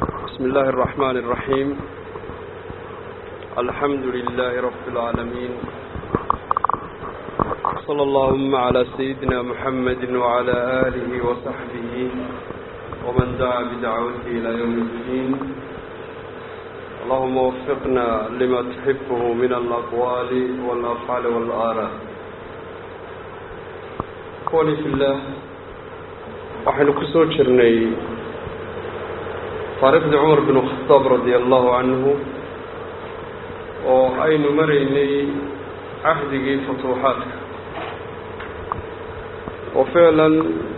بسم الله الرحمن الرحيم الحمد لله رب العالمين صلى اللهم على سيدنا محمد وعلى آله وصحبه ومن دعا بدعوته إلى يوم الدين اللهم وفقنا لما تحبه من الأقوال والأفعال والآراء أخواني في الله waxaynu ku soo jirnay taariikhdii cumar bin khataab radia allahu canhu oo aynu maraynay cahdigii futuuxaadka oo ficlan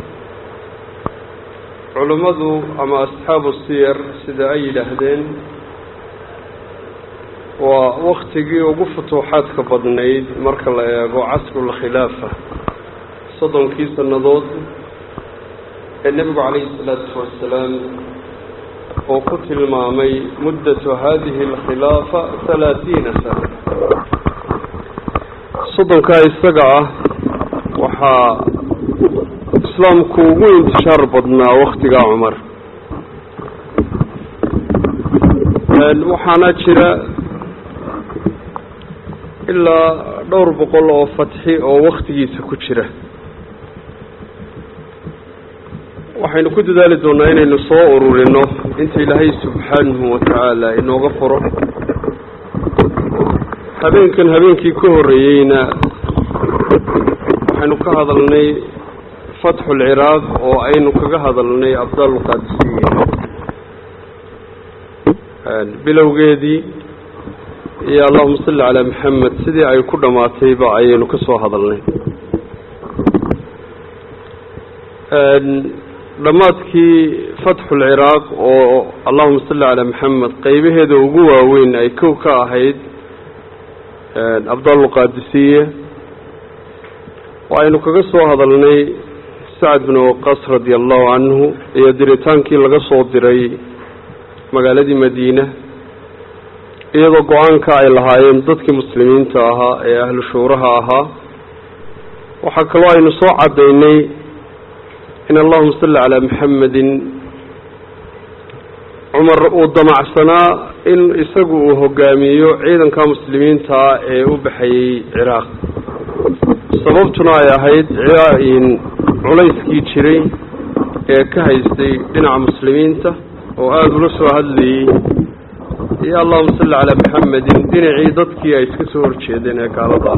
culimmadu ama asxaabu siyar sida ay yidhaahdeen waa waktigii ugu futuuxaadka badnayd marka la eego casrulkhilaafa soddonkii sannadood ee nebigu calayhi isalaatu wasalaam oo ku tilmaamay muddatu hadihi alkhilaafa halaatiina sana soddonkaa isaga ah waxaa islaamku ugu intishaar badnaa waktigaa cumar waxaana jira ilaa dhowr boqol oo fatxi oo waktigiisa ku jira waxaynu ku dadaali doonaa inaynu soo ururino inta ilaahay subxaanahu watacaala inooga furo habeenkan habeenkii ka horreeyeyna waxaynu ka hadalnay fatxulciraaq oo aynu kaga hadalnay abdaalqaadisiya bilowgeedii iyo allahuma salli calaa maxamed sidii ay ku dhammaatayba ayaynu ka soo hadalnay dhammaadkii fatxulciraaq oo allahuma salli calaa maxamed qeybaheeda ugu waaweyn ay kow ka ahayd abdaalqaadisiye waxaynu kaga soo hadalnay sacad bin waqas radia allahu canhu iyo diritaankii laga soo diray magaaladii madiina iyadoo go-aanka ay lahaayeen dadkii muslimiinta ahaa ee ahlu shuuraha ahaa waxaa kaloo aynu soo caddaynay in allahuma salli calaa maxamedin cumar uu damacsanaa in isagu uu hogaamiyo ciidanka muslimiintaa ee u baxayey ciraaq sababtuna ay ahayd culayskii jiray ee ka haystay dhinaca muslimiinta oo aada ula soo hadlayey iyo allahuma salli calaa maxamedin dhinacii dadkii ay iska soo horjeedeen ee gaalada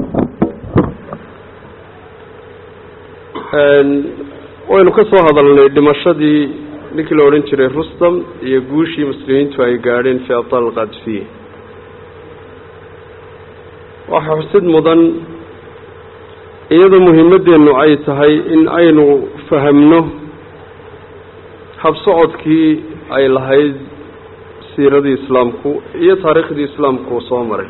ahaa waynu ka soo hadalnay dhimashadii ninkii la odhan jiray rustam iyo guushii muslimiintu ay gaadheen fii abtaal alqaadisiya waxaa xusid mudan iyadoo muhiimaddeennu ay tahay in aynu fahamno habsocodkii ay lahayd siiradii islaamku iyo taariikhdii islaamku uu soo maray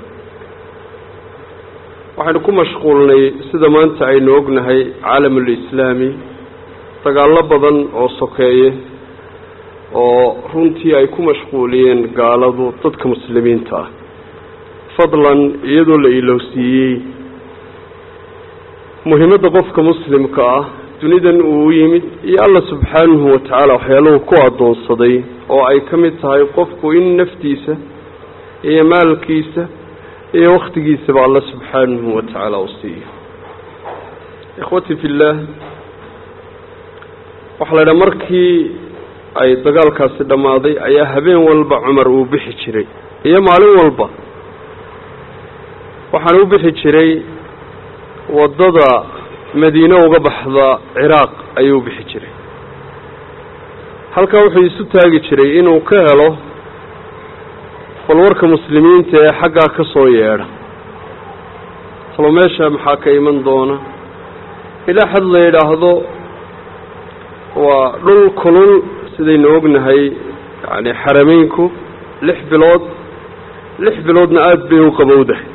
waxaynu ku mashquulnay sida maanta aynu ognahay caalamulislaami dagaallo badan oo sokeeye oo runtii ay ku mashquuliyeen gaaladu dadka muslimiinta ah fadlan iyadoo la ilowsiiyey muhiimadda qofka muslimka ah dunidan uu u yimid iyo alla subxaanahu watacaala waxyaaluhu ku addoonsaday oo ay ka mid tahay qofku in naftiisa iyo maalkiisa iyo wakhtigiisaba alla subxaanahu watacaala u siiyo ikhwati fi illaah waxaa la idhaha markii ay dagaalkaasi dhammaaday ayaa habeen walba cumar uu bixi jiray iyo maalin walba waxaana u bixi jiray waddada madiine uga baxda ciraaq ayuu bixi jiray halkaa wuxuu isu taagi jiray inuu ka helo balwarka muslimiinta ee xaggaa ka soo yeedha talo meesha maxaa ka iman doona ilaa xad la yidhaahdo waa dhul kulul sidaynu ognahay yacni xarameynku lix bilood lix biloodna aada bay u qabowdahay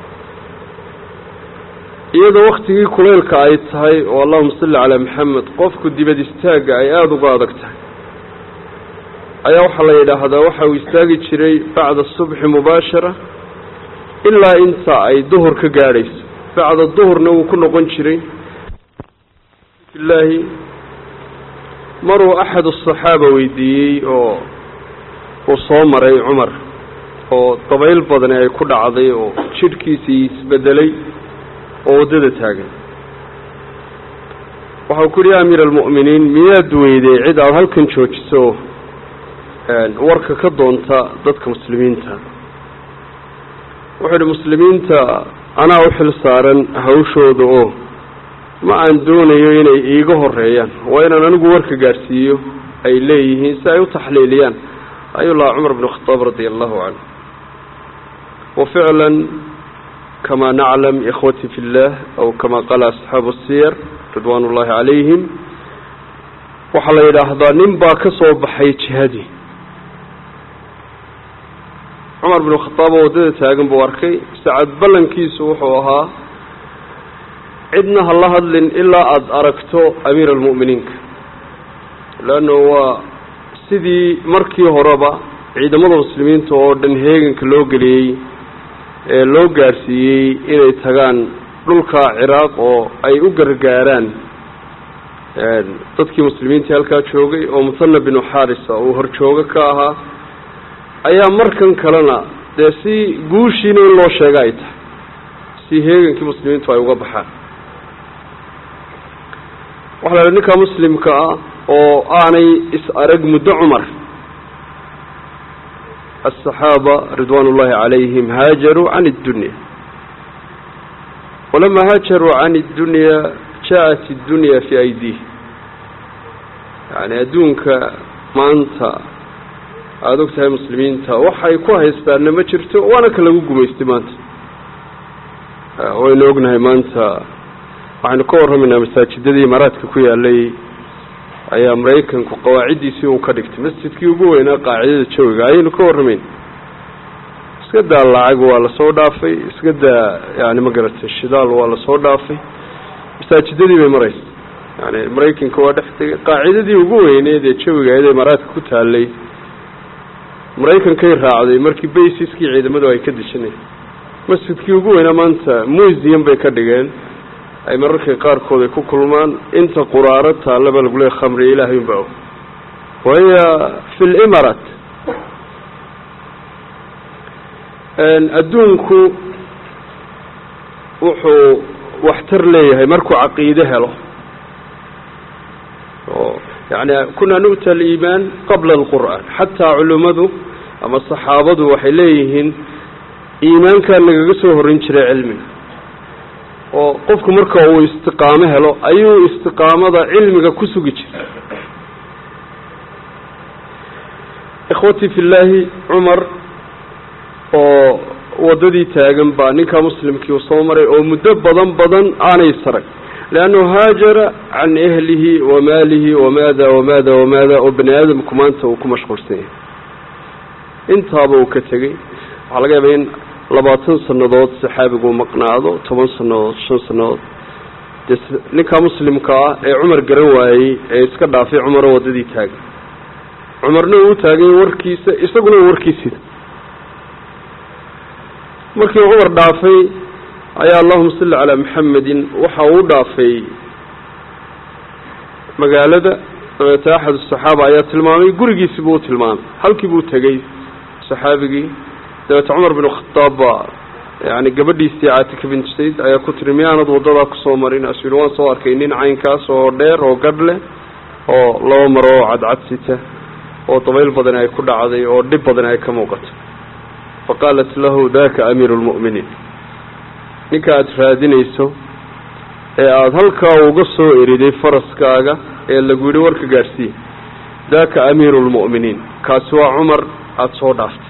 iyadoo waktigii kuleylka ay tahay oo allahuma salli calaa maxamed qofku dibad istaagga ay aada uga adag tahay ayaa waxaa la yidhaahdaa waxa uu istaagi jiray bacda subxi mubaashara ilaa inta ay duhur ka gaadhayso bacda duhurna wuu ku noqon jiray ilaahi maruu axad asaxaaba weydiiyey oo uu soo maray cumar oo dabayl badani ay ku dhacday oo jidhkiisii isbedelay oo waddada taagan waxau ku yihi ya amiir almu'miniin miyaad weyday cid aada halkan joojiso warka ka doonta dadka muslimiinta wuxuu yihi muslimiinta anaa u xil saaran hawshooda oo ma aan doonayo inay iiga horeeyaan waa inaan anigu warka gaadhsiiyo ay leeyihiin si ay u taxliiliyaan ayuu lahaa cumar bn khadaab radia allahu canhu waficlan kama naclam ikhwati fi llah aw kama qaala asxaabu siyar ridwaan ullahi calayhim waxaa la yidhaahdaa nin baa ka soo baxay jihadii cumar binu khadaab oo waddada taagan buu arkay sacad ballankiisu wuxuu ahaa cidna ha la hadlin ilaa aada aragto amiir almu'miniinka leanno waa sidii markii horeba ciidamada muslimiinta oo dhan heeganka loo geliyey ee loo gaadhsiiyey inay tagaan dhulka ciraaq oo ay u gargaaraan dadkii muslimiintii halkaa joogay oo muthana binu xaarisa uu horjoogo ka ahaa ayaa markan kalena dee si guushiina in loo sheega ay tahay si heegankii muslimiintu ay uga baxaan waxa la idhi ninka muslimka ah oo aanay is arag muddo cumar aلصaxaaba ridwan ullahi calayhim haajaruu can اddunya walama haajaruu can اddunya jaaءat اddunya fi aydiih yani adduunka maanta aada og tahay muslimiinta waxay ku haystaanna ma jirto waana ka lagu gumaystay maanta waynu ognahay maanta waxaynu ka warramaynaa masaajidadii imaaraadka ku yaalay ayaa maraykanku qawaaciddiisii uu ka dhigtay masjidkii ugu weynaa qaacidada jawiga ayaynu ka warramayn iska daa lacag waa lasoo dhaafay iska daa yani ma garatay shidaal waa lasoo dhaafay masaajidadii bay maraysa yani maraykanka waa dhex tegay qaacidadii ugu weyneed ee jawiga iyada imaaraadka ku taalay maraykankay raacday markii baysiskii ciidamadu ay ka dejinay masjidkii ugu weynaa maanta museum bay ka dhigeen ay mararka qaarkood ay ku kulmaan inta quraaro taallaba lagu leeya khamri ilaahay unba og wahiya fi limarat adduunku wuxuu waxtar leeyahay markuu caqiide helo oo yani kunaa nu'ta aliimaan qabla alqur'aan xataa culimmadu ama saxaabadu waxay leeyihiin iimaankaa nagaga soo horin jiray cilmiga oo qofku marka uu istiqaamo helo ayuu istiqaamada cilmiga ku sugi jiray ikhwatii fi llaahi cumar oo waddadii taagan baa ninkaa muslimkii uu soo maray oo muddo badan badan aanay sarag leannahu haajara can ehlihi wa maalihi wamaada wamaada wamaada oo bani aadamku maanta uu ku mashquulsan yahay intaaba uu ka tegey waxaa laga yaabaa in labaatan sannadood saxaabigu maqnaado toban sannadood shan sannadood dee ninkaa muslimka ah ee cumar garan waayey ee iska dhaafay cumaroo waddadii taagan cumarna uu taagay warkiisa isaguna uu warkiisida markii cumar dhaafay ayaa allahuma salli calaa maxamedin waxa uu dhaafay magaalada dabeeta axad asaxaaba ayaa tilmaamay gurigiisi buu tilmaamay halkii buu tegey saxaabigii dabeeta cumar bin khadaab baa yani gabadhiisii caatika bint sayd ayaa ku tiri miyaanad waddadaa kusoo marin asu yihi waan soo arkay nin caynkaas oo dheer oo gadh leh oo laba maro oo cadcad sita oo dabayl badani ay ku dhacday oo dhib badani ay ka muuqato faqaalat lahu daka amiiru lmu'miniin ninka aada raadinayso ee aada halkaa uga soo eriday faraskaaga ee lagu yidhi warka gaadhsiiye daka amiiru lmu'miniin kaasi waa cumar aada soo dhaaftay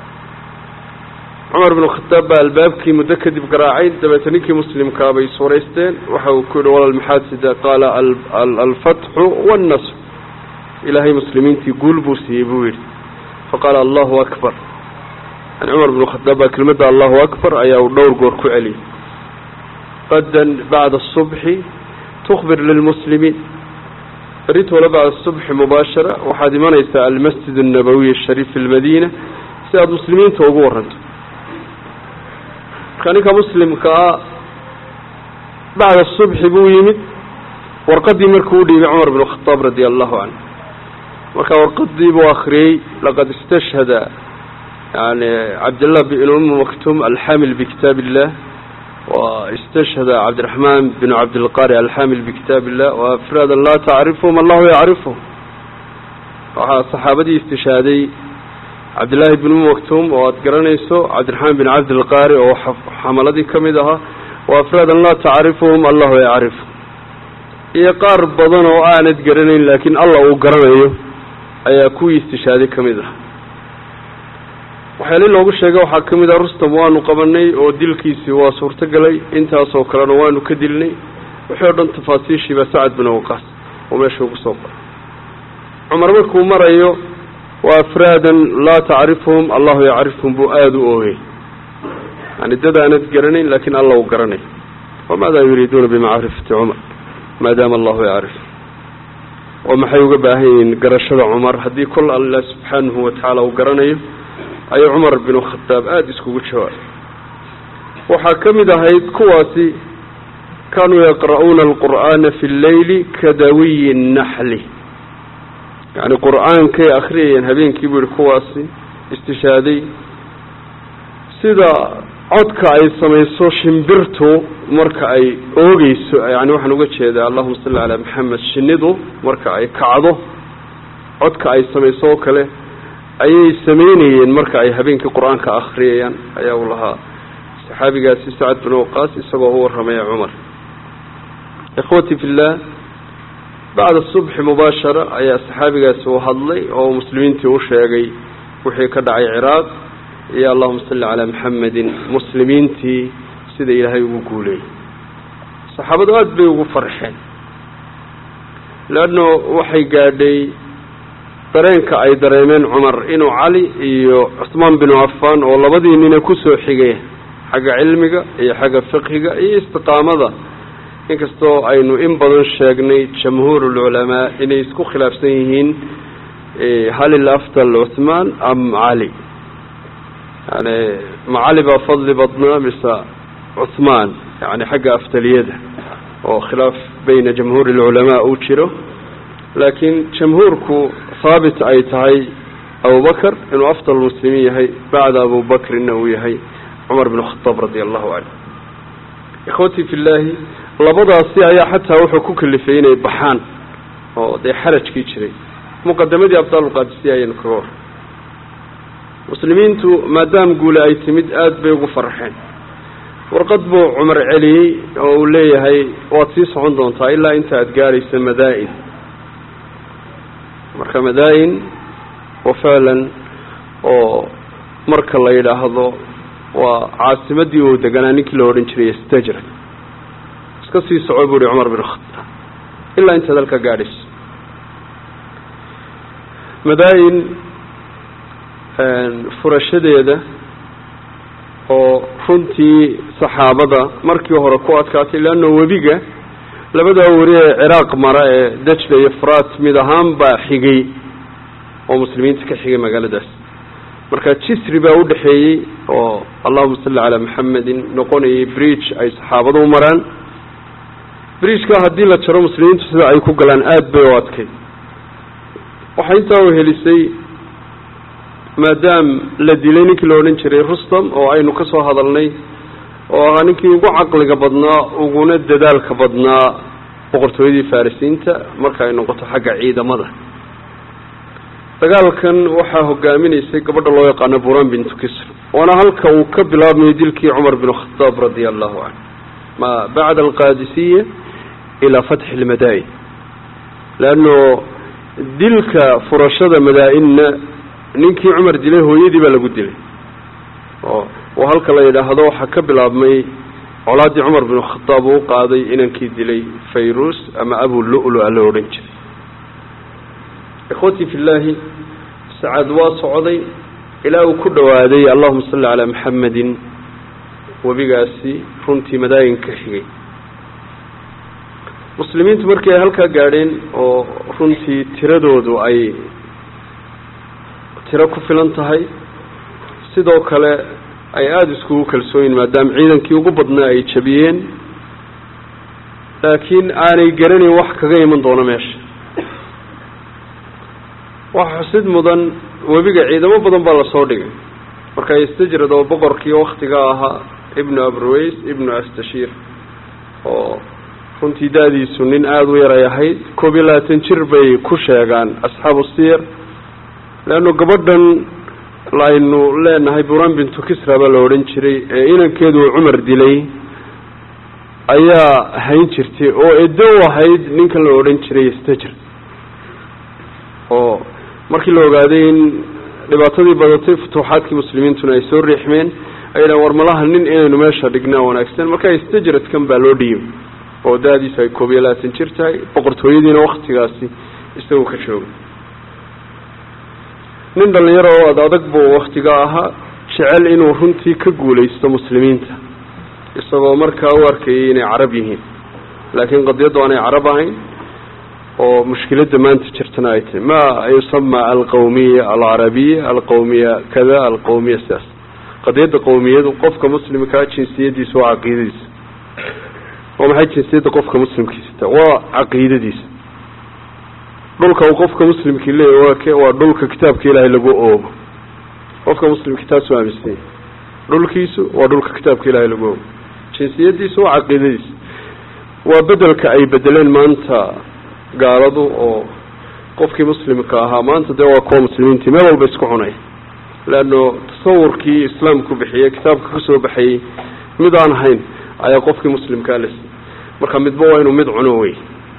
cumar binu khadaab baa albaabkii muddo kadib garaacay dabeeta ninkii muslimkaa bay suuraysteen waxa uu ku yihi walal maxaasida qaala alfatxu wannasr ilaahay muslimiintii guul buu siiyey buu yidhi faqaala allahu akbar yani cumar binu khadaab baa kelmadda allahu akbar ayaa uu dhowr goor ku celiyey qadan bacda asubxi tukbir lilmuslimiin beritoole bacda asubxi mubaashara waxaad imanaysaa almasjid annabawiy ashariif fi lmadiina si aada muslimiinta ugu waranto marka ninka muslimka ah bacda subxi buu yimid warqadii markuu u dhiibay cumar binu khadaab radia allahu canhu marka warqadii buu akriyey laqad istashhada yani cabdillah bn umu maktum alxamil bikitaab illah واstashhada cabdiraحman bn cabdilqari alxamil bkitaab illah وafraada laa tacrifhum allahu yacrifhum waxaa saxaabadii istishhaaday cabdillaahi bn umu maktum oo aad garanayso cabdiraحmaan bin cabdilqari oo xamaladii kamid ahaa وafraadan laa tacrifhum allahu yacrifhum iyo qaar badan oo aanad garanayn laakiin allah uu garanayo ayaa kuwii istishhaaday kamid ah waxyaali loogu sheegay waxaa ka mid ah rustam waanu qabanay oo dilkiisii waa suurtagalay intaasoo kalena waanu ka dilnay wixii o dhan tafaasiishiiba sacad bin waqaas oo meesha ugu soo qoray cumar markuu marayo wa afraadan laa tacrifhum allahu yacrifhum buu aada u oogay yani dad aanad garanayn laakiin alla u garanayo wamaada yuriiduuna bimacrifati cumar maadaama allahu yacrif oo maxay uga baahan yihiin garashada cumar haddii kol alla subxaanahu watacaala uu garanayo ayuu cumar binu khataab aada iskugu jawaabay waxaa ka mid ahayd kuwaasi kaanuu yaqra'uuna alqur'aana fi lleyli kadawiyi naxli yani qur-aankay akhriyayeen habeenkii buu yihi kuwaasi istishaaday sida codka ay samayso shimbirtu marka ay oogeyso yani waxaan uga jeedaa allahuma salli calaa maxamed shinidu marka ay kacdo codka ay samayso oo kale ayay samaynayeen marka ay habeenkii qur-aanka akriyayaan ayaa uu lahaa saxaabigaasi sacad bin waqaas isagoo u warramaya cumar ikhwati fillah bacda subxi mubaashara ayaa saxaabigaasi u hadlay oo muslimiintii u sheegay wixii ka dhacay ciraaq iyo allahuma salli calaa maxamedin muslimiintii sida ilaahay ugu guuleeyey saxaabadu aada bay ugu farxeen leanno waxay gaadhay dareenka ay dareemeen cumar inuu cali iyo cusmaan binu cafaan oo labadii nina kusoo xigay xagga cilmiga iyo xagga fiqhiga iyo istiqaamada inkastoo aynu in badan sheegnay jamhuur ulculamaa inay isku khilaafsan yihiin hal ilafdal cuthmaan am cali yani ma cali baa fadli badnaa mise cuthmaan yani xagga afdaliyada oo khilaaf bayna jamhuuri alculamaa uu jiro laakiin jamhuurku haabit ay tahay abubakr inuu afdal muslimiin yahay bacda abubakrina uu yahay cumar bin khataab radia allahu canhu ikhwatii fi llaahi labadaasi ayaa xataa wuxuu ku kalifay inay baxaan oo dee xarajkii jiray muqadamadii abdaalulqaadisiya ayaynu kaga war muslimiintu maadaam guule ay timid aada bay ugu farxeen warqad buu cumar celiyey oo uu leeyahay waad sii socon doontaa ilaa inta aada gaaraysa madaa-in marka madaa-in wa ficlan oo marka la yidhaahdo waa caasimadii uu deganaa ninkii la odhan jiray stajra iska sii soco buu ihi cumar bin khataab ilaa intaad halka gaadhayso madaa-in furashadeeda oo runtii saxaabada markii hore ku adkaatay leanna webiga labadaa weri ee ciraaq mara ee dajla iyo furaat mid ahaan baa xigay oo muslimiinta ka xigay magaaladaas marka jisri baa udhexeeyey oo allahuma salli calaa maxamedin noqonayay bridge ay saxaabadu u maraan bridgeka haddii la jaro muslimiintu sida ay ku galaan aada bay u adkay waxay intaa uhelisay maadaam la dilay ninkii la odhan jiray rustam oo aynu ka soo hadalnay oo ahaa ninkii ugu caqliga badnaa uguna dadaalka badnaa boqortooyadii farisiinta marka ay noqoto xagga ciidamada dagaalkan waxaa hogaaminaysay gabadha loo yaqaano buran bintu kisr waana halka uu ka bilaabmayo dilkii cumar bin khataab radia allahu canhu ma bacda alqaadisiya ilaa fatxi lmadaa-in leanno dilka furashada madaa-inna ninkii cumar dilay hooyadii baa lagu dilay oo oo halka la yidhaahdo waxaa ka bilaabmay colaaddii cumar bin khataab uu qaaday inankii dilay fayrus ama abu lu-lu-a la odhan jiray ikhwatii fi llaahi sacad waa socday ilaa uu ku dhawaaday allahuma salli calaa maxamedin webigaasi runtii madaayin ka xigay muslimiintu markii ay halkaa gaadheen oo runtii tiradoodu ay tiro ku filan tahay sidoo kale ay aada iskugu kalsooyin maadaama ciidankii ugu badnaa ay jabiyeen laakiin aanay garanayn wax kaga iman doono meesha waxa xusid mudan webiga ciidamo badan baa lasoo dhigay marka istajrad oo boqorkii waktiga ahaa ibnu abruways ibnu astashiir oo runtii da-diisu nin aada u yaray ahayd koob iyo labaatan jir bay ku sheegaan asxaabu siyar leanno gabadhan aynu leenahay buran bintu kisra baa la odhan jiray ee inankeedu uu cumar dilay ayaa hayn jirtay oo edo u ahayd ninkan la odhan jiray istajrad oo markii la ogaaday in dhibaatadii badatay futuuxaadkii muslimiintuna ay soo riixmeen ay dhahan war malaha nin inaynu meesha dhignaa wanaagsan marka istajradkan baa loo dhiibay oo da-diisu ay koob iyo labaatan jir tahay boqortooyadiina waktigaasi isagu ka joogay nin dhalinyaro oo ad adag buu waktiga ahaa jecel inuu runtii ka guulaysto muslimiinta isagoo markaa u arkayay inay carab yihiin laakiin qadiyaddu aanay carab ahayn oo mushkiladda maanta jirtana ay tahay ma yusama alqawmiya alcarabiya alqawmiya kada alqawmiya sidaas qadiyadda qawmiyadu qofka muslimkaa jinsiyadiisa waa caqiidadiisa waa maxay jinsiyadda qofka muslimkiisata waa caqiidadiisa dhulka uu qofka muslimkii leeyahy waa ke waa dhulka kitaabka ilaahay lagu oogo qofka muslimkii taasuu aaminsanya dhulkiisu waa dhulka kitaabka ilaahay lagu oogo jinsiyadiisu waa caqiidadiisa waa bedelka ay bedeleen maanta gaaladu oo qofkii muslimka ahaa maanta dee waa kuwa muslimiintii meel walba isku cunay leanno tasawurkii islaamku bixiyey kitaabka kasoo baxayey mid aan ahayn ayaa qofkii muslimkaa la siiyey marka midba waa inuu mid cuno wey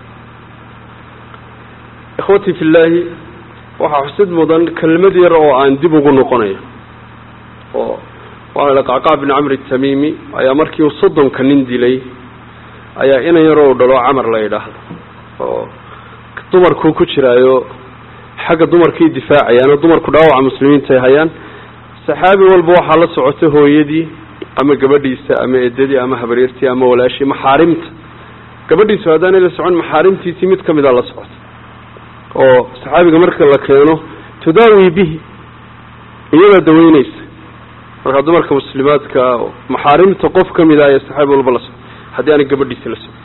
ikhwatii fi llaahi waxaa xusid mudan kelmad yar oo aan dib ugu noqonayo oo waxaa la qacqac bin camri tamimi ayaa markii uu soddonka nin dilay ayaa inan yaroo dhalo camar la yidhaahdo oo dumarkuu ku jiraayo xagga dumarkii difaacayaan oo dumarku dhaawaca muslimiinta ay hayaan saxaabi walba waxaa la socotay hooyadii ama gabadhiisa ama edadii ama habaryartii ama walaashii maxaarimta gabadhiisu haddaanay la socon maxaarimtiisii mid ka mida la socota oo saxaabiga marka la keeno tudaawi bihi iyadaa daweyneysa markaa dumarka muslimaadka maxaarimta qof ka mida ayaa saxaabi walba la socota haddii aanay gabadhiisi la socon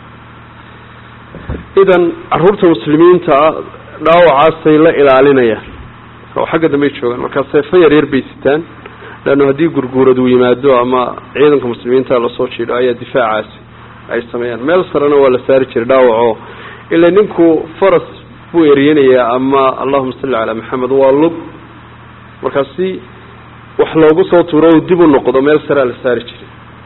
idan caruurta muslimiinta dhaawacaasay la ilaalinayaan oo xagga dambey joogaan markaa seefo yaryar bay sitaan leanno haddii gurguurad uu yimaado ama ciidanka muslimiinta lasoo jiidho ayaa difaacaasi ay sameeyaan meel sarena waa la saari jiray dhaawaco ila ninku faras buu eryanayaa ama allahuma salli calaa maxamed waa lug markaa si wax loogu soo tuuro dib u noqdo meel saraa la saari jiray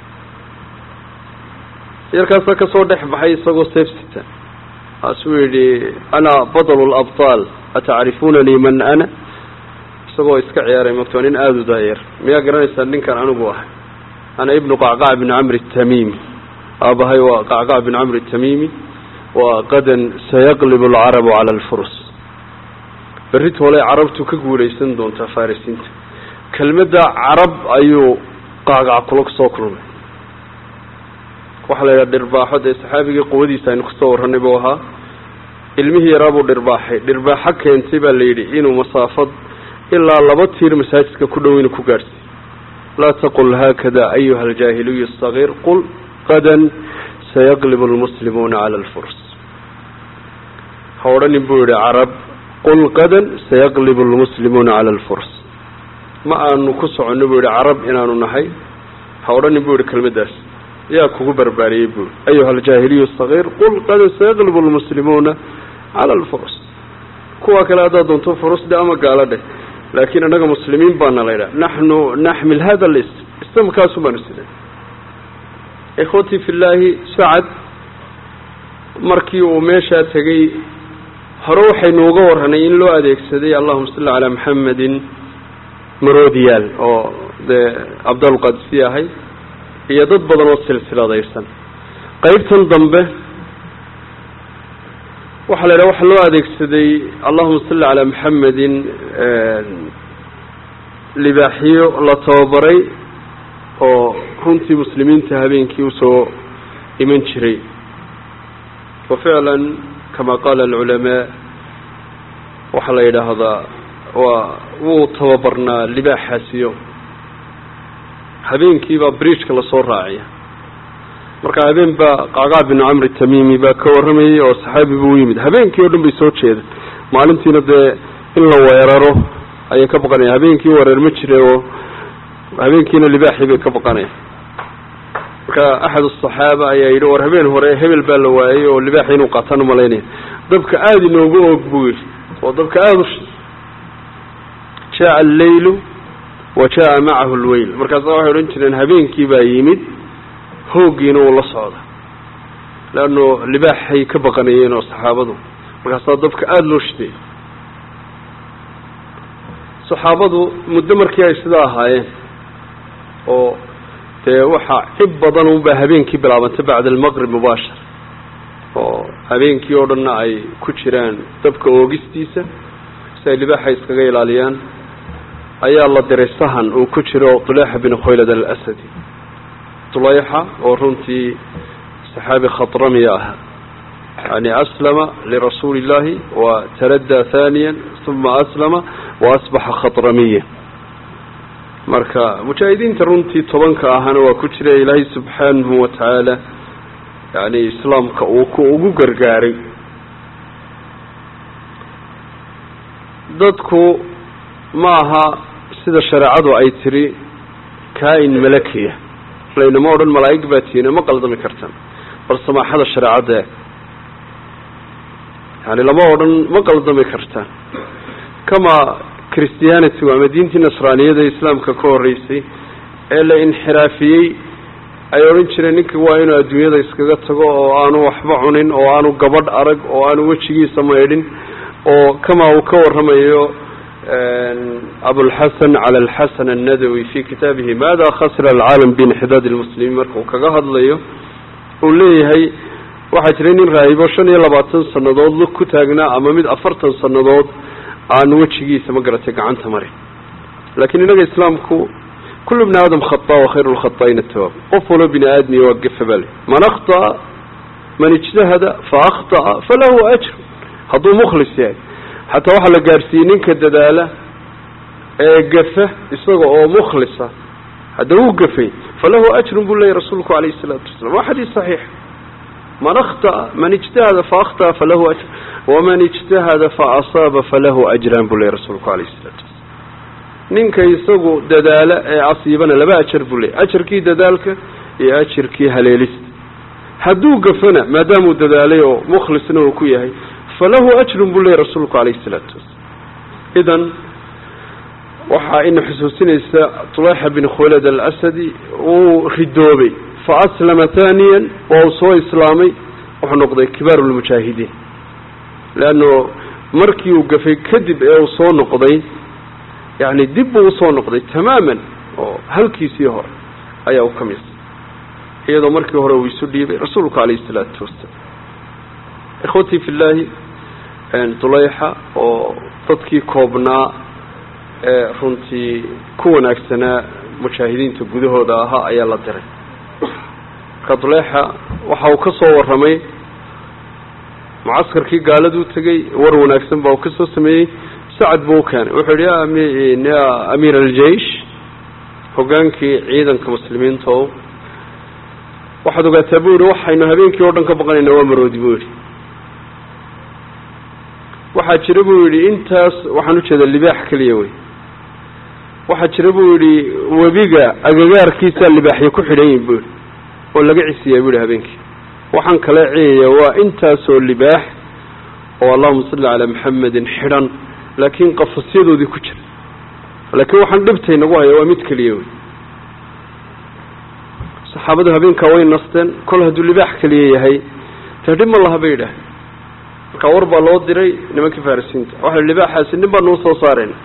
yarkaasaa kasoo dhex baxay isagoo seef sita kaasuu yidhi ana badlu labtaal atacrifunanii man ana isagoo iska ciyaaray magto nin aada u daayar miyaa garanaysaa ninkan anigu ahay ana ibnu qacqac bin camri tamimi aabahay waa qacqac bin camri tamimi waa qadan sayaqlib alcarabu cala alfurus berrit hole carabtu ka guulaysan doontaa farisiinta kelmadda carab ayuu qacqac kula soo kulmay waxaa la yidhaha dhirbaaxo dee saxaabigii quwadiisa aynu kusoo warranay buu ahaa ilmihii yaraa buu dhirbaaxay dhirbaaxo keentay baa la yidhi inuu masaafad ilaa laba tiir masaajidka ku dhow inuu ku gaadhsiiy laa taqul haakada ayuha aljaahiliyu asagiir qul qadan sayaqlib almuslimuuna cala alfurs ha odhanin buu yihi carab qul qadan sayaqlib almuslimuuna cala alfurs ma aanu ku soconno buu yihi carab inaanu nahay ha odhanin buu yihi kelmaddaas yaa kugu barbaariyey bui ayuha aljaahiliyu asagiir qul qadan sayaqlib almuslimuuna cala alfurs kuwa kale haddaad doonto furusde ama gaalo dheh laakiin annaga muslimiin baana la ydhaha naxnu naxmil hada lism istamkaasu baanu sidan ikhwatii fi llaahi sacad markii uu meeshaa tegey hore waxaynu uga warranay in loo adeegsaday allahuma salli calaa maxamedin maroodiyaal oo dee cabdalqadsi ahay iyo dad badan oo silsiladaysan qeybtan dambe waxaa la yidhaha waxaa loo adeegsaday allahuma salli calaa maxamedin libaaxiyo la tababaray oo runtii muslimiinta habeenkii usoo iman jiray wa ficlan kama qaala alculamaa waxaa la yidhaahdaa waa wuu tababarnaa libaaxaasiyo habeenkiibaa bridgeka lasoo raaciya marka habeen baa qacqac bin camri tamimi baa ka warramayay oo saxaabi buu u yimid habeenkii o dhan bay soo jeeda maalintiina dee in la weeraro ayay ka baqanayaan habeenkii weerar ma jire oo habeenkiina libaaxii bay ka baqanayaan marka axad asaxaaba ayaa yidhi war habeen hore hebel baa la waayey oo libaaxi inuu qaataan umalaynaya dabka aada inoogu og buu yidhi oo dabka aada u jaa alleylu wa jaa macahu lweyl markaasa waxay odhan jireen habeenkii baa yimid hooggiina uu la socda leanno libaaxay ka baqanayeen oo saxaabadu markaasaa dabka aada loo shiday saxaabadu muddo markii ay sidaa ahaayeen oo dee waxaa cib badan unbaa habeenkii bilaabantay bacda almaqrib mubaashar oo habeenkii oo dhanna ay ku jiraan dabka oogistiisa si ay libaaxa iskaga ilaaliyaan ayaa la diray sahan uu ku jiro tuleyxa bin khoylad alasadi tuleyxa oo runtii saxaabi khadramiya ah yani aslama lirasuuli illahi wa taraddaa thaniya uma aslama wa asbaxa khadramiya marka mujaahidiinta runtii tobanka ahana waa ku jira ilaahay subxaanahu watacaala yani islaamka uu ku ugu gargaaray dadku ma aha sida shareecadu ay tiri kaa-in malakiya laynama odhan malaa'ig baa tiina ma qaldami kartan bal samaaxada shareecadda yani lama odhan ma qaldami kartaan kama christianity ama diintii nasraaniyada islaamka ka horreysay ee la inxiraafiyey ay odhan jireen ninka waa inuu adduunyada iskaga tago oo aanu waxba cunin oo aanu gabadh arag oo aanu wejigiisa maydhin oo kama uu ka warramayo abulxasan cala alxasan annadawi fi kitaabihi maada khasira alcaalam biinxidaad lmuslimiin marka uu kaga hadlayo uu leeyahay waxaa jiray nin raahibo shan iyo labaatan sanadood lug ku taagnaa ama mid afartan sanadood aan wejigiisa ma garatay gacanta marin laakiin inaga islaamku kullu bni aadam khata wa khayru lkhataaina tawaab qof walo bini aadmiya waa gefa bale man akhطa'a man ijtahada fa akhطa'a falahu ajr hadduu mukhlis yahay xataa waxaa la gaarsiiyey ninka dadaala ee gafa isaga oo mukhlisa hadda wuu gafay falahu ajrun buu leeyay rasuulku alayh الsalaatu wasalam waa xadiis صaxiix man akhطأ man ijtahada faakطأ falahu ajr waman ijtahada faasaaba falahu ajran buu leeyay rasuulku alayh الsalaatu wasalam ninka isagu dadaala ee asiibana laba ajar buu leeyay ajarkii dadaalka iyo ajarkii haleelista hadduu gafana maadaamuu dadaalay oo mukhlisna uu ku yahay falahu ajrun buu leeyay rasuulku alayh الsalaatu wasalam idan waxaa ina xusuusinaysa tuleyxa bin khulad alasadi uu ridoobay fa aslama thaniyan waa uu soo islaamay wuxuu noqday kibaaru lmujaahidiin leanno markii uu gafay kadib ee uu soo noqday yani dib buu usoo noqday tamaaman oo halkiisii hore ayaa u ka misa iyadoo markii hore uu isu dhiibay rasuulku calayhi isalaatu wasalaam ikhwatii fi llaahi tuleyxa oo dadkii koobnaa ee runtii ku wanaagsanaa mujaahidiinta gudahooda ahaa ayaa la diray marka duleexa waxa uu ka soo warramay mucaskarkii gaaladuu tegey war wanaagsan baa uu ka soo sameeyey sacad buu u keenay wuxuu yihi ya amiir aljeish hogaankii ciidanka muslimiinta o waxaad ogaataa buu yihi waxaynu habeenkii oo dhan ka baqanaynaa waa maroodi buu yihi waxaa jira buu yidhi intaas waxaan ujeeda libaax keliya wey waxaa jira buu yidhi webiga agagaarkiisaa libaaxyo ku xidhan yihin buu yihi oo laga cisiyaa buu yihi habeenkii waxaan kala ciyaya waa intaasoo libaax oo allahuma salli calaa maxamedin xidhan laakiin qafasyadoodii ku jira laakiin waxaan dhibtay nagu haya waa mid keliya wey saxaabadu habeenkaa way nasteen kol hadduu libaax keliya yahay dee dhib ma laha bay yidhaah markaa war baa loo diray nimankii farisiinta waxa libaaxaasi nin baa nuu soo saarayna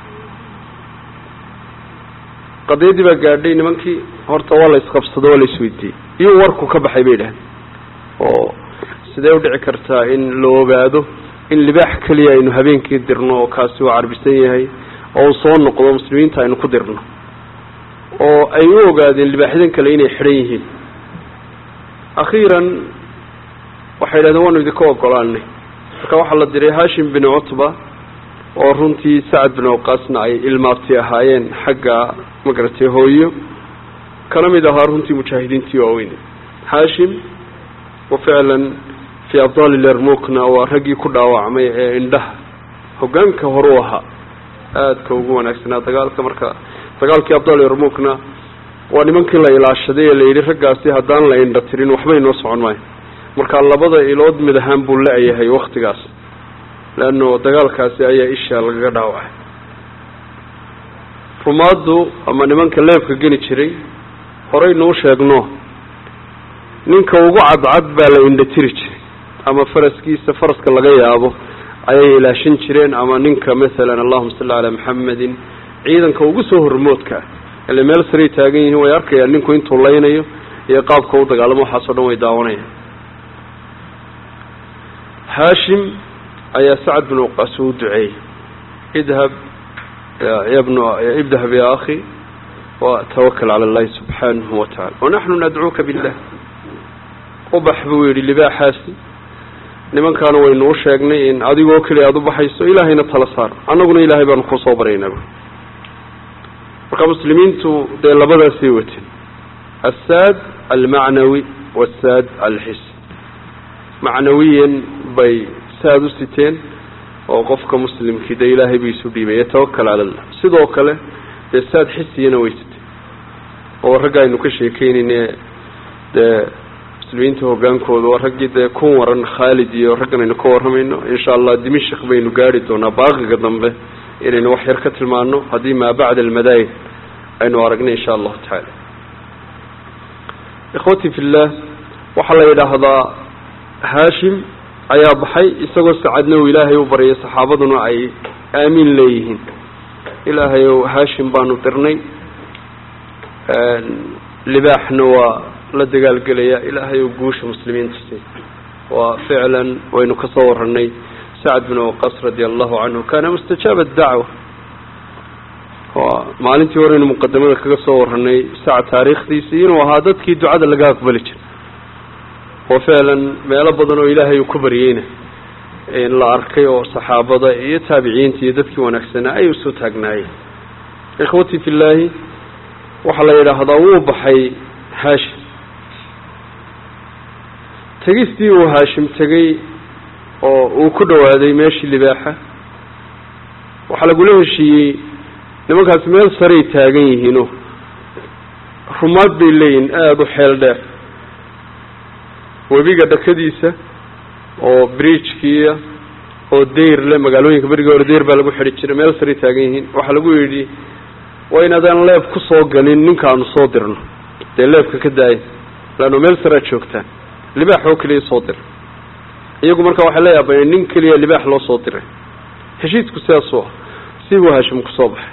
qadiyadii baa gaadhay nimankii horta waa la isqabsado waa la isweydiiyey iyuu warku ka baxay bay idhaaheen oo sidee udhici kartaa in la ogaado in libaax keliya aynu habeenkii dirno oo kaasi waa carbisan yahay oo uu soo noqdo muslimiinta aynu ku dirno oo ay u ogaadeen libaaxyadan kale inay xidhan yihiin akhiiran waxay yidhahdeen waanu idinka ogolaanay marka waxaa la diray hashim bin cutba oo runtii sacad bin awqaasna ay ilmaabti ahaayeen xagga magaratay hooyo kana mid ahaa runtii mujaahidiintii waaweyn hashim wa ficlan fii abdaali lermukna waa raggii ku dhaawacmay ee indhaha hoggaanka horuu ahaa aadka ugu wanaagsanaa dagaalka marka dagaalkii abdal yarmukna waa nimankii la ilaashaday ee la yidhi raggaasi haddaan la indha tirin waxbay noo socon maayo marka labada ilood mid ahaan buu la-yahay waktigaas leanno dagaalkaasi ayaa isha lagaga dhaawacay rumaaddu ama nimanka leebka geni jiray horeynuu sheegno ninka ugu cadcad baa la indha tiri jiray ama faraskiisa faraska laga yaabo ayay ilaashan jireen ama ninka masalan allahuma salli calaa maxamedin ciidanka ugu soo hormoodka ah ile meel saray taagan yihiin way arkayaan ninku intuu laynayo iyo qaabka u dagaalamo waxaasoo dhan way daawanayaan haashim ayaa sacad bin waqaas uu duceeyey idhab yabnu idhab ya akhi watawakal cala allahi subxaanahu watacala wanaxnu nadcuuka billah ubax buu yidhi libaaxaasi nimankaana waynu u sheegnay in adigoo keliya aada u baxayso ilaahayna tala saar annaguna ilaahay baanu kusoo baryaynaa marka muslimiintu dee labadaasay wateen assaad almacnawi wasaad alxis macnawiyan bay saad u siteen oo qofka muslimkii dee ilaahay ba isu dhiibay yatawakal cala allah sidoo kale dee saad xisiyana way siteen oo ragga aynu ka sheekeynayne dee muslimiinta hogaankooda waa raggii dee kun waran khaalid iyo raggan aynu ka warramayno insha allah dimishik baynu gaari doonaa baaqiga dambe inaynu wax yar ka tilmaano haddii maa bacda almadaayid aynu aragnay insha allahu tacaala ikhwati fillah waxaa la yidhaahdaa haashim ayaa baxay isagoo sacadna uu ilaahay u baryay saxaabaduna ay aamiin leeyihiin ilaahay ow haashim baanu dirnay libaaxna waa la dagaalgelaya ilaahay ou guusha muslimiinta si waa ficlan waynu ka soo warranay sacad bin waqas radia allahu canhu kana mustajaaba dacwa maalintii horeynu muqadamada kaga soo warranay sacad taariikhdiisii inuu ahaa dadkii ducada laga aqbali jiray oo ficlan meelo badan oo ilaahay uu ku baryeyna la arkay oo saxaabada iyo taabiciinta iyo dadkii wanaagsanaa ay usoo taagnaayeen ikhwatii fi llaahi waxaa la yidhaahdaa wuu baxay haashim tegistii uu haashim tegey oo uu ku dhawaaday meeshii libaaxa waxaa lagula heshiiyey nimankaasi meel saray taagan yihiino rumaad bay leeyihin aada u xeel dheer webiga dhakadiisa oo bridgekiia oo deyr le magaalooyinka berigii hore deyr baa lagu xidhi jiray meel saray taagan yihiin waxaa lagu yidhi waa in adaan leeb ku soo galin ninkaanu soo dirno dee leebka ka daaya laanno meel saraa joogtaan libaax oo keliya soo dira iyagu marka waxay la yaabaneen nin keliya libaax loo soo diray heshiisku sidaasuu ah sibuu haashim kusoo baxay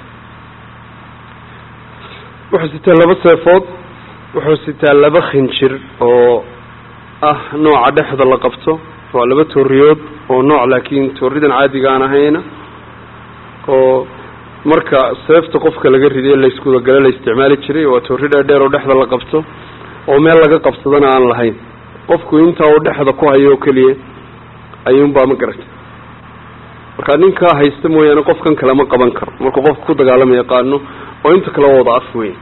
wuxuu sitaa laba seefood wuxuu sitaa laba khinjir oo ah nooca dhexda la qabto waa laba tooriyood oo nooc laakiin tooridan caadiga aan ahayna oo marka seefta qofka laga riday layskudagale la isticmaali jiray waa toori dheerdheer oo dhexda la qabto oo meel laga qabsadana aan lahayn qofku intaa uu dhexda ku hayo oo keliya ayuunbaa ma garatay marka ninkaa haysta mooyaane qofkan kale ma qaban karo markuu qofka ku dagaalama yaqaano oo inta kale wada af weyn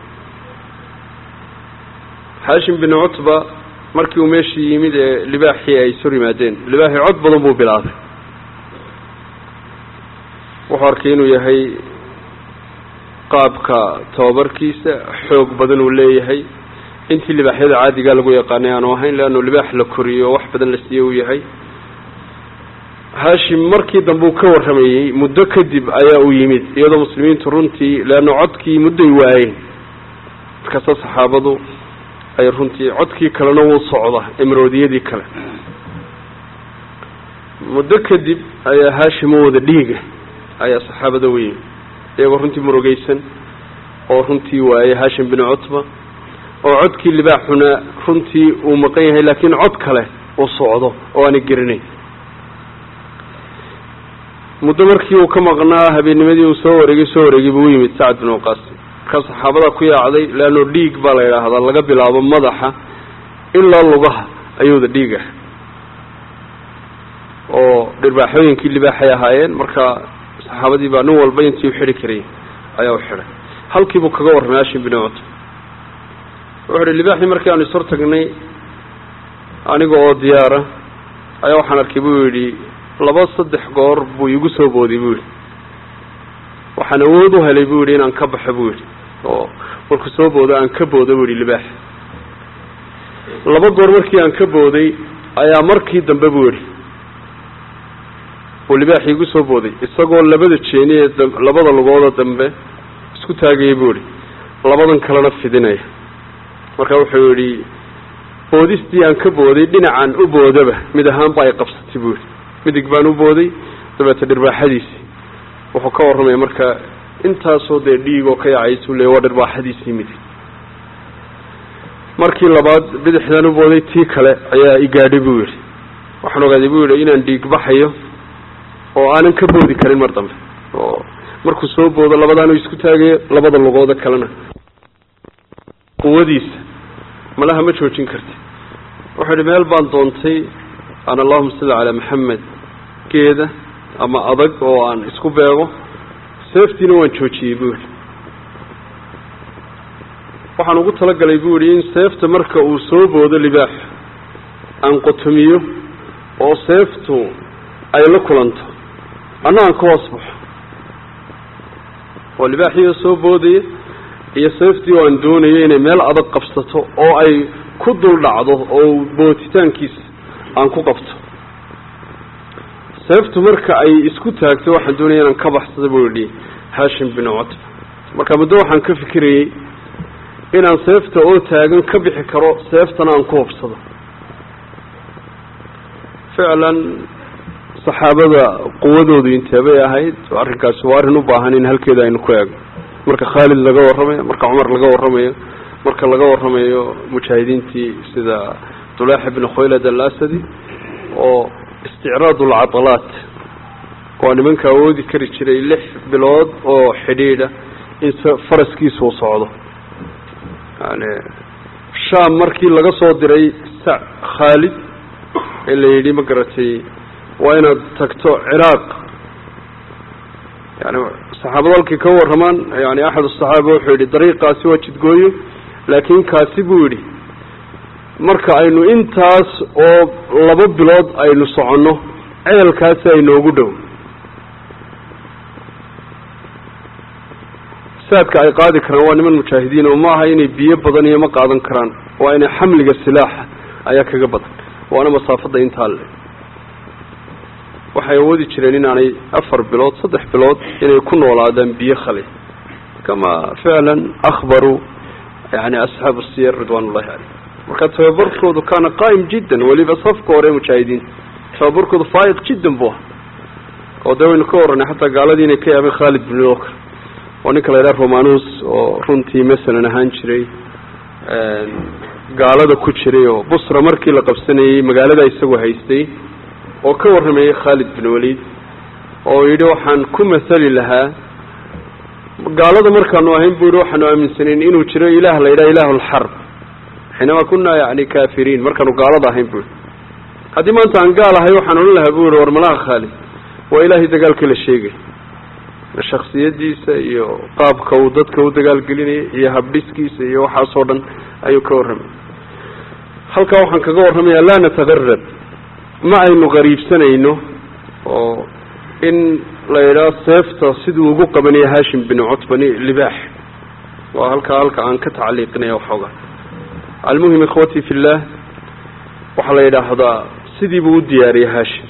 xaashim bin cutba markii uu meeshii yimid ee libaaxii ay sor yimaadeen libaaxii cod badan buu bilaabay wuxuu arkay inuu yahay qaabka tababarkiisa xoog badan uu leeyahay intii libaaxyada caadigaa lagu yaqaanay aanu ahayn leannu libaax la koriyo wax badan la siiye uu yahay haashim markii dambe uu ka warramayey muddo kadib ayaa uu yimid iyadoo muslimiintu runtii leanna codkii muddoy waayeen markaasa saxaabadu ay runtii codkii kalena wuu socda imroodiyadii kale muddo kadib ayaa haashim u wada dhiiga ayaa saxaabada u yimid iyagoo runtii murugeysan oo runtii waayey haashim bin cutba oo codkii libaaxuna runtii uu maqan yahay laakiin cod kale uu socdo oo aana gerinayn muddo markii uu ka maqnaa habeennimadii uu soo wareegay soo wareegay buu u yimid sacad bin waqaas markaa saxaabadaa ku yaacday leanno dhiig baa la yidhaahdaa laga bilaabo madaxa ilaa lugaha ayuuda dhiig ah oo dhirbaaxooyinkii libaaxay ahaayeen marka saxaabadii baa nin walba intii u xidhi karayay ayaa u xidhay halkiibuu kaga warramay hashim bin cutba wuxu uhi libaaxii markii aanu ishor tagnay aniga oo diyaara ayaa waxaan arkay buu yidhi laba saddex goor buu igu soo booday buu yihi waxaan awood u helay buu yihi inaan ka baxo buu yihi oo markuu soo boodo aan ka boodo buu yihi libaax laba goor markii aan ka booday ayaa markii dambe buu yihi uu libaax igu soo booday isagoo labada jeeni ee labada lugooda dambe isku taagayay buu yihi labadan kalena fidinaya marka wuxuu yidhi boodistii aan ka booday dhinacan u boodaba mid ahaan ba ay qabsatay buu yihi midig baan u booday dabeeta dhirbaaxadiisii wuxuu ka warramaya marka intaasoo dee dhiigoo ka yacaysuu leey waa dhirbaaxadiisii midig markii labaad bidixdan u booday tii kale ayaa igaadhay buu yidhi waxaan ogaaday buu yidhi inaan dhiig baxayo oo aanan ka boodi karin mar dambe oo markuu soo boodo labadaanu isku taagayo labada lugooda kalena quwadiisa malaha ma joojin karti wuxuu yihi meel baan doontay aan allahuma salli calaa maxamed geeda ama adag oo aan isku beego seeftiina waan joojiyey buu yihi waxaan ugu talagalay buu yihi in seefta marka uu soo boodo libaax aan qotomiyo oo seeftu ay la kulanto anna aan ka hoos baxo oo libaaxiyo soo boodaya iyo seeftii oo aan doonayo inay meel adag qabsato oo ay ku dul dhacdo oo bootitaankiisa aan ku qabto seeftu marka ay isku taagto waxaan doonaya inaan ka baxsado buu yihi hashim bin cutba marka muddo waxaan ka fikirayey inaan seefta oo taagan ka bixi karo seeftana aan ku hubsado ficlan saxaabada quwadoodu inteebay ahayd arrinkaasi waa arrin u baahan in halkeeda aynu ku eegno marka khaalid laga warramayo marka cumar laga warramayo marka laga warramayo mujaahidiintii sida dulaax ibn khaylad alasadi oo isticraad alcadalaat waa nimanka awoodi kari jiray lix bilood oo xidhiidha in faraskiisu u socdo yani sham markii laga soo diray sa khaalid ee la yidhi ma garatay waa inaad tagto ciraaq yani saxaabada halkii ka warramaan yani axad asaxaaba wuxuu yidhi dariiqaasi waa jidgooyo laakiin kaasi buu yidhi marka aynu intaas oo laba bilood aynu soconno ceelkaasi aynoogu dhow saadka ay qaadi karaan waa niman mujaahidiin oo ma aha inay biyo badan iyo ma qaadan karaan waa inay xamliga silaaxa ayaa kaga badan waana masaafada intaa le waxay awoodi jireen inaanay afar bilood saddex bilood inay ku noolaadaan biyo khali kama ficlan akhbaruu yani asxaabu siyar ridwan ullahi caleyh marka tababarkoodu kaana qaa'im jiddan weliba safka hore mujaahidiin tababarkoodu faa'iq jiddan bu ah oo dee waynu ka warranay xataa gaaladii inay ka yaabeen khaalid bin oka oo ninka la yidhaha romanus oo runtii masalan ahaan jiray gaalada ku jiray oo busra markii la qabsanayey magaalada isagu haystay oo ka warramayey khaalid bin walid oo yidhi waxaan ku masali lahaa gaalada markaanu ahayn buu yihi waxaanu aaminsanayn inuu jiro ilaah la yidhaha ilahu lxarb xiinamaa kunaa yani kafiriin markaanu gaalada ahayn bu yihi haddii maanta aan gaal ahay waxaan odhan lahaa bu yihi war malaha khaalid waa ilaahay dagaalkii la sheegay shaksiyadiisa iyo qaabka uu dadka u dagaalgelinayay iyo habdhiskiisa iyo waxaasoo dhan ayuu ka warramay halkaa waxaan kaga warramayaa laa natagarab ma aynu qariibsanayno oo in la yidhaho seefta siduu ugu qabanaya hashim bin cutbani libaax waa halkaa halka aan ka tacliiqinaya waxoogaa almuhim ikhwatii fi llah waxaa la yidhaahdaa sidii buu u diyaariyey hashim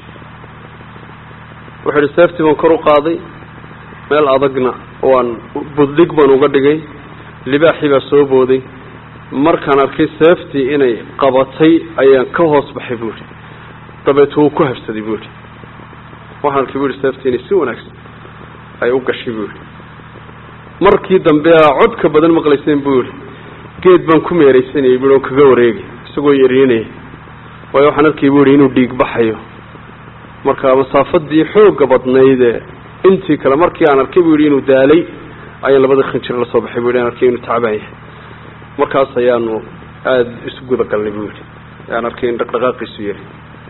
wuxuu yihi seeftii baan kor u qaaday meel adagna waan buddhig baan uga dhigay libaaxii baa soo booday markaan arkay seeftii inay qabatay ayaan ka hoos baxay buu yihi dabeetu wuu ku habsaday buu yihi waxaan arkay bu yihi seeftii inay si wanaagsan ay u gashay buu yihi markii dambe aa codka badan maqlayseen buu yihi geed baan ku meeraysanayay bui oo kaga wareegay isagoo yarinaya waayo waxaan arkay bu yihi inuu dhiig baxayo marka masaafadii xooga badnaydee intii kale markii aan arkay bu yihi inuu daalay ayaan labada khinjir la soo baxay bu yidhi aan arkay inuu tacbaan yahay markaas ayaanu aada isu guda galnay bu yidhi aan arkay in dhaqdhaqaaqiisu yahay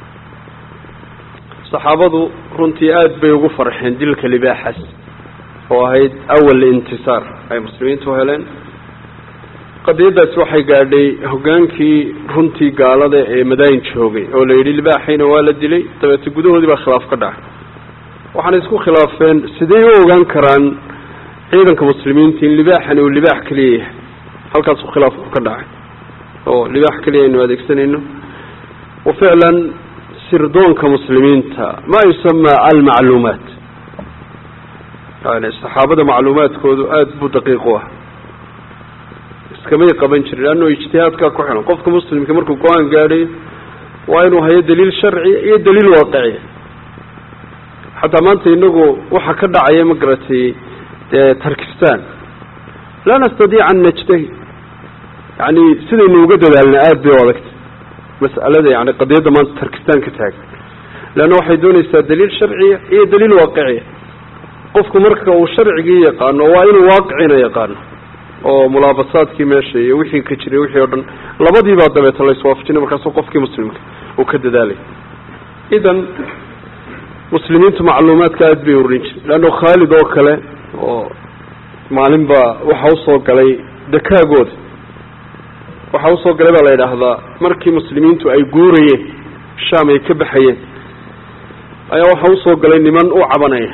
saxaabadu runtii aada bay ugu farxeen dilka libaaxas oo ahayd awal intisaar ay muslimiintu heleen qadiyaddaasi waxay gaadhay hoggaankii runtii gaalada ee madaayin joogay oo la yidhi libaaxayna waa la dilay dabeete gudahoodii baa khilaaf ka dhacay waxaana isku khilaafeen sidey u ogaan karaan ciidanka muslimiinta in libaaxani uu libaax keliya yahay halkaasuu khilaafku ka dhacay oo libaax keliya aynu adeegsanayno wa ficlan sirdoonka muslimiinta ma yusama almacluumaat yani saxaabada macluumaadkoodu aada buu daqiiq u ah iskamay qaban jirin leanno ijtihaadkaa ku xilan qofka muslimka markuu go-aan gaadhayo waa inuu hayo daliil sharciya iyo daliil waaqiciya xataa maanta inagu waxa ka dhacaya ma garatay dee tarkistan laa nastadiic an najtahi yani sidaynu uga dadaalna aada bay u adagtay mas'alada yani qadiyadda maanta tarkistan ka taagan leanna waxay doonaysaa daliil sharciya iyo daliil waaqiciya qofku marka uu sharcigii yaqaano waa inuu waaqicina yaqaano oo mulaabasaadkii meesha iyo wixii ka jiray wixii o dhan labadiibaa dabeeta la iswaafajinay markaasu qofkii muslimka uu ka dadaalay idan muslimiintu macluumaadka aada bay urin jire leanno khaalid oo kale oo maalin baa waxa usoo galay dakaagooda waxa usoo galay baa la yidhaahdaa markii muslimiintu ay guurayeen shaam ay ka baxayeen ayaa waxa usoo galay niman u cabanaya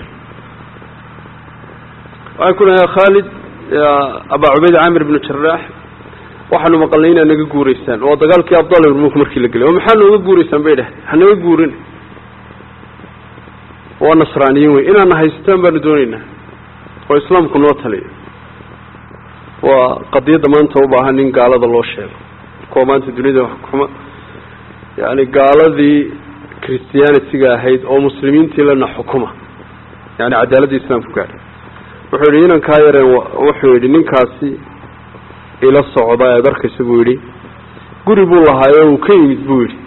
waxay ku dhaha khaalid abaa cubayd camir ibnu jaraax waxaanu maqalnay inaad naga guuraysaan waa dagaalkii abdal ibn markii la gelay oo maxaa nooga guuraysaan bay dheh hanaga guurin waa nasraaniyin wey inaadna haystaan baanu dooneynaa oo islaamku noo taliyo waa qadiyadda maanta u baahan in gaalada loo sheego kuwa maanta dunida xukuma yani gaaladii christianity-ga ahayd oo muslimiintii lana xukuma yani cadaaladda islaamku gaadhay wuxuu yidhi inankaa yareen wuxuu yidhi ninkaasi ila socda ead arkaysa buu yidhi guri buu lahaayo uu ka yimid buu yidhi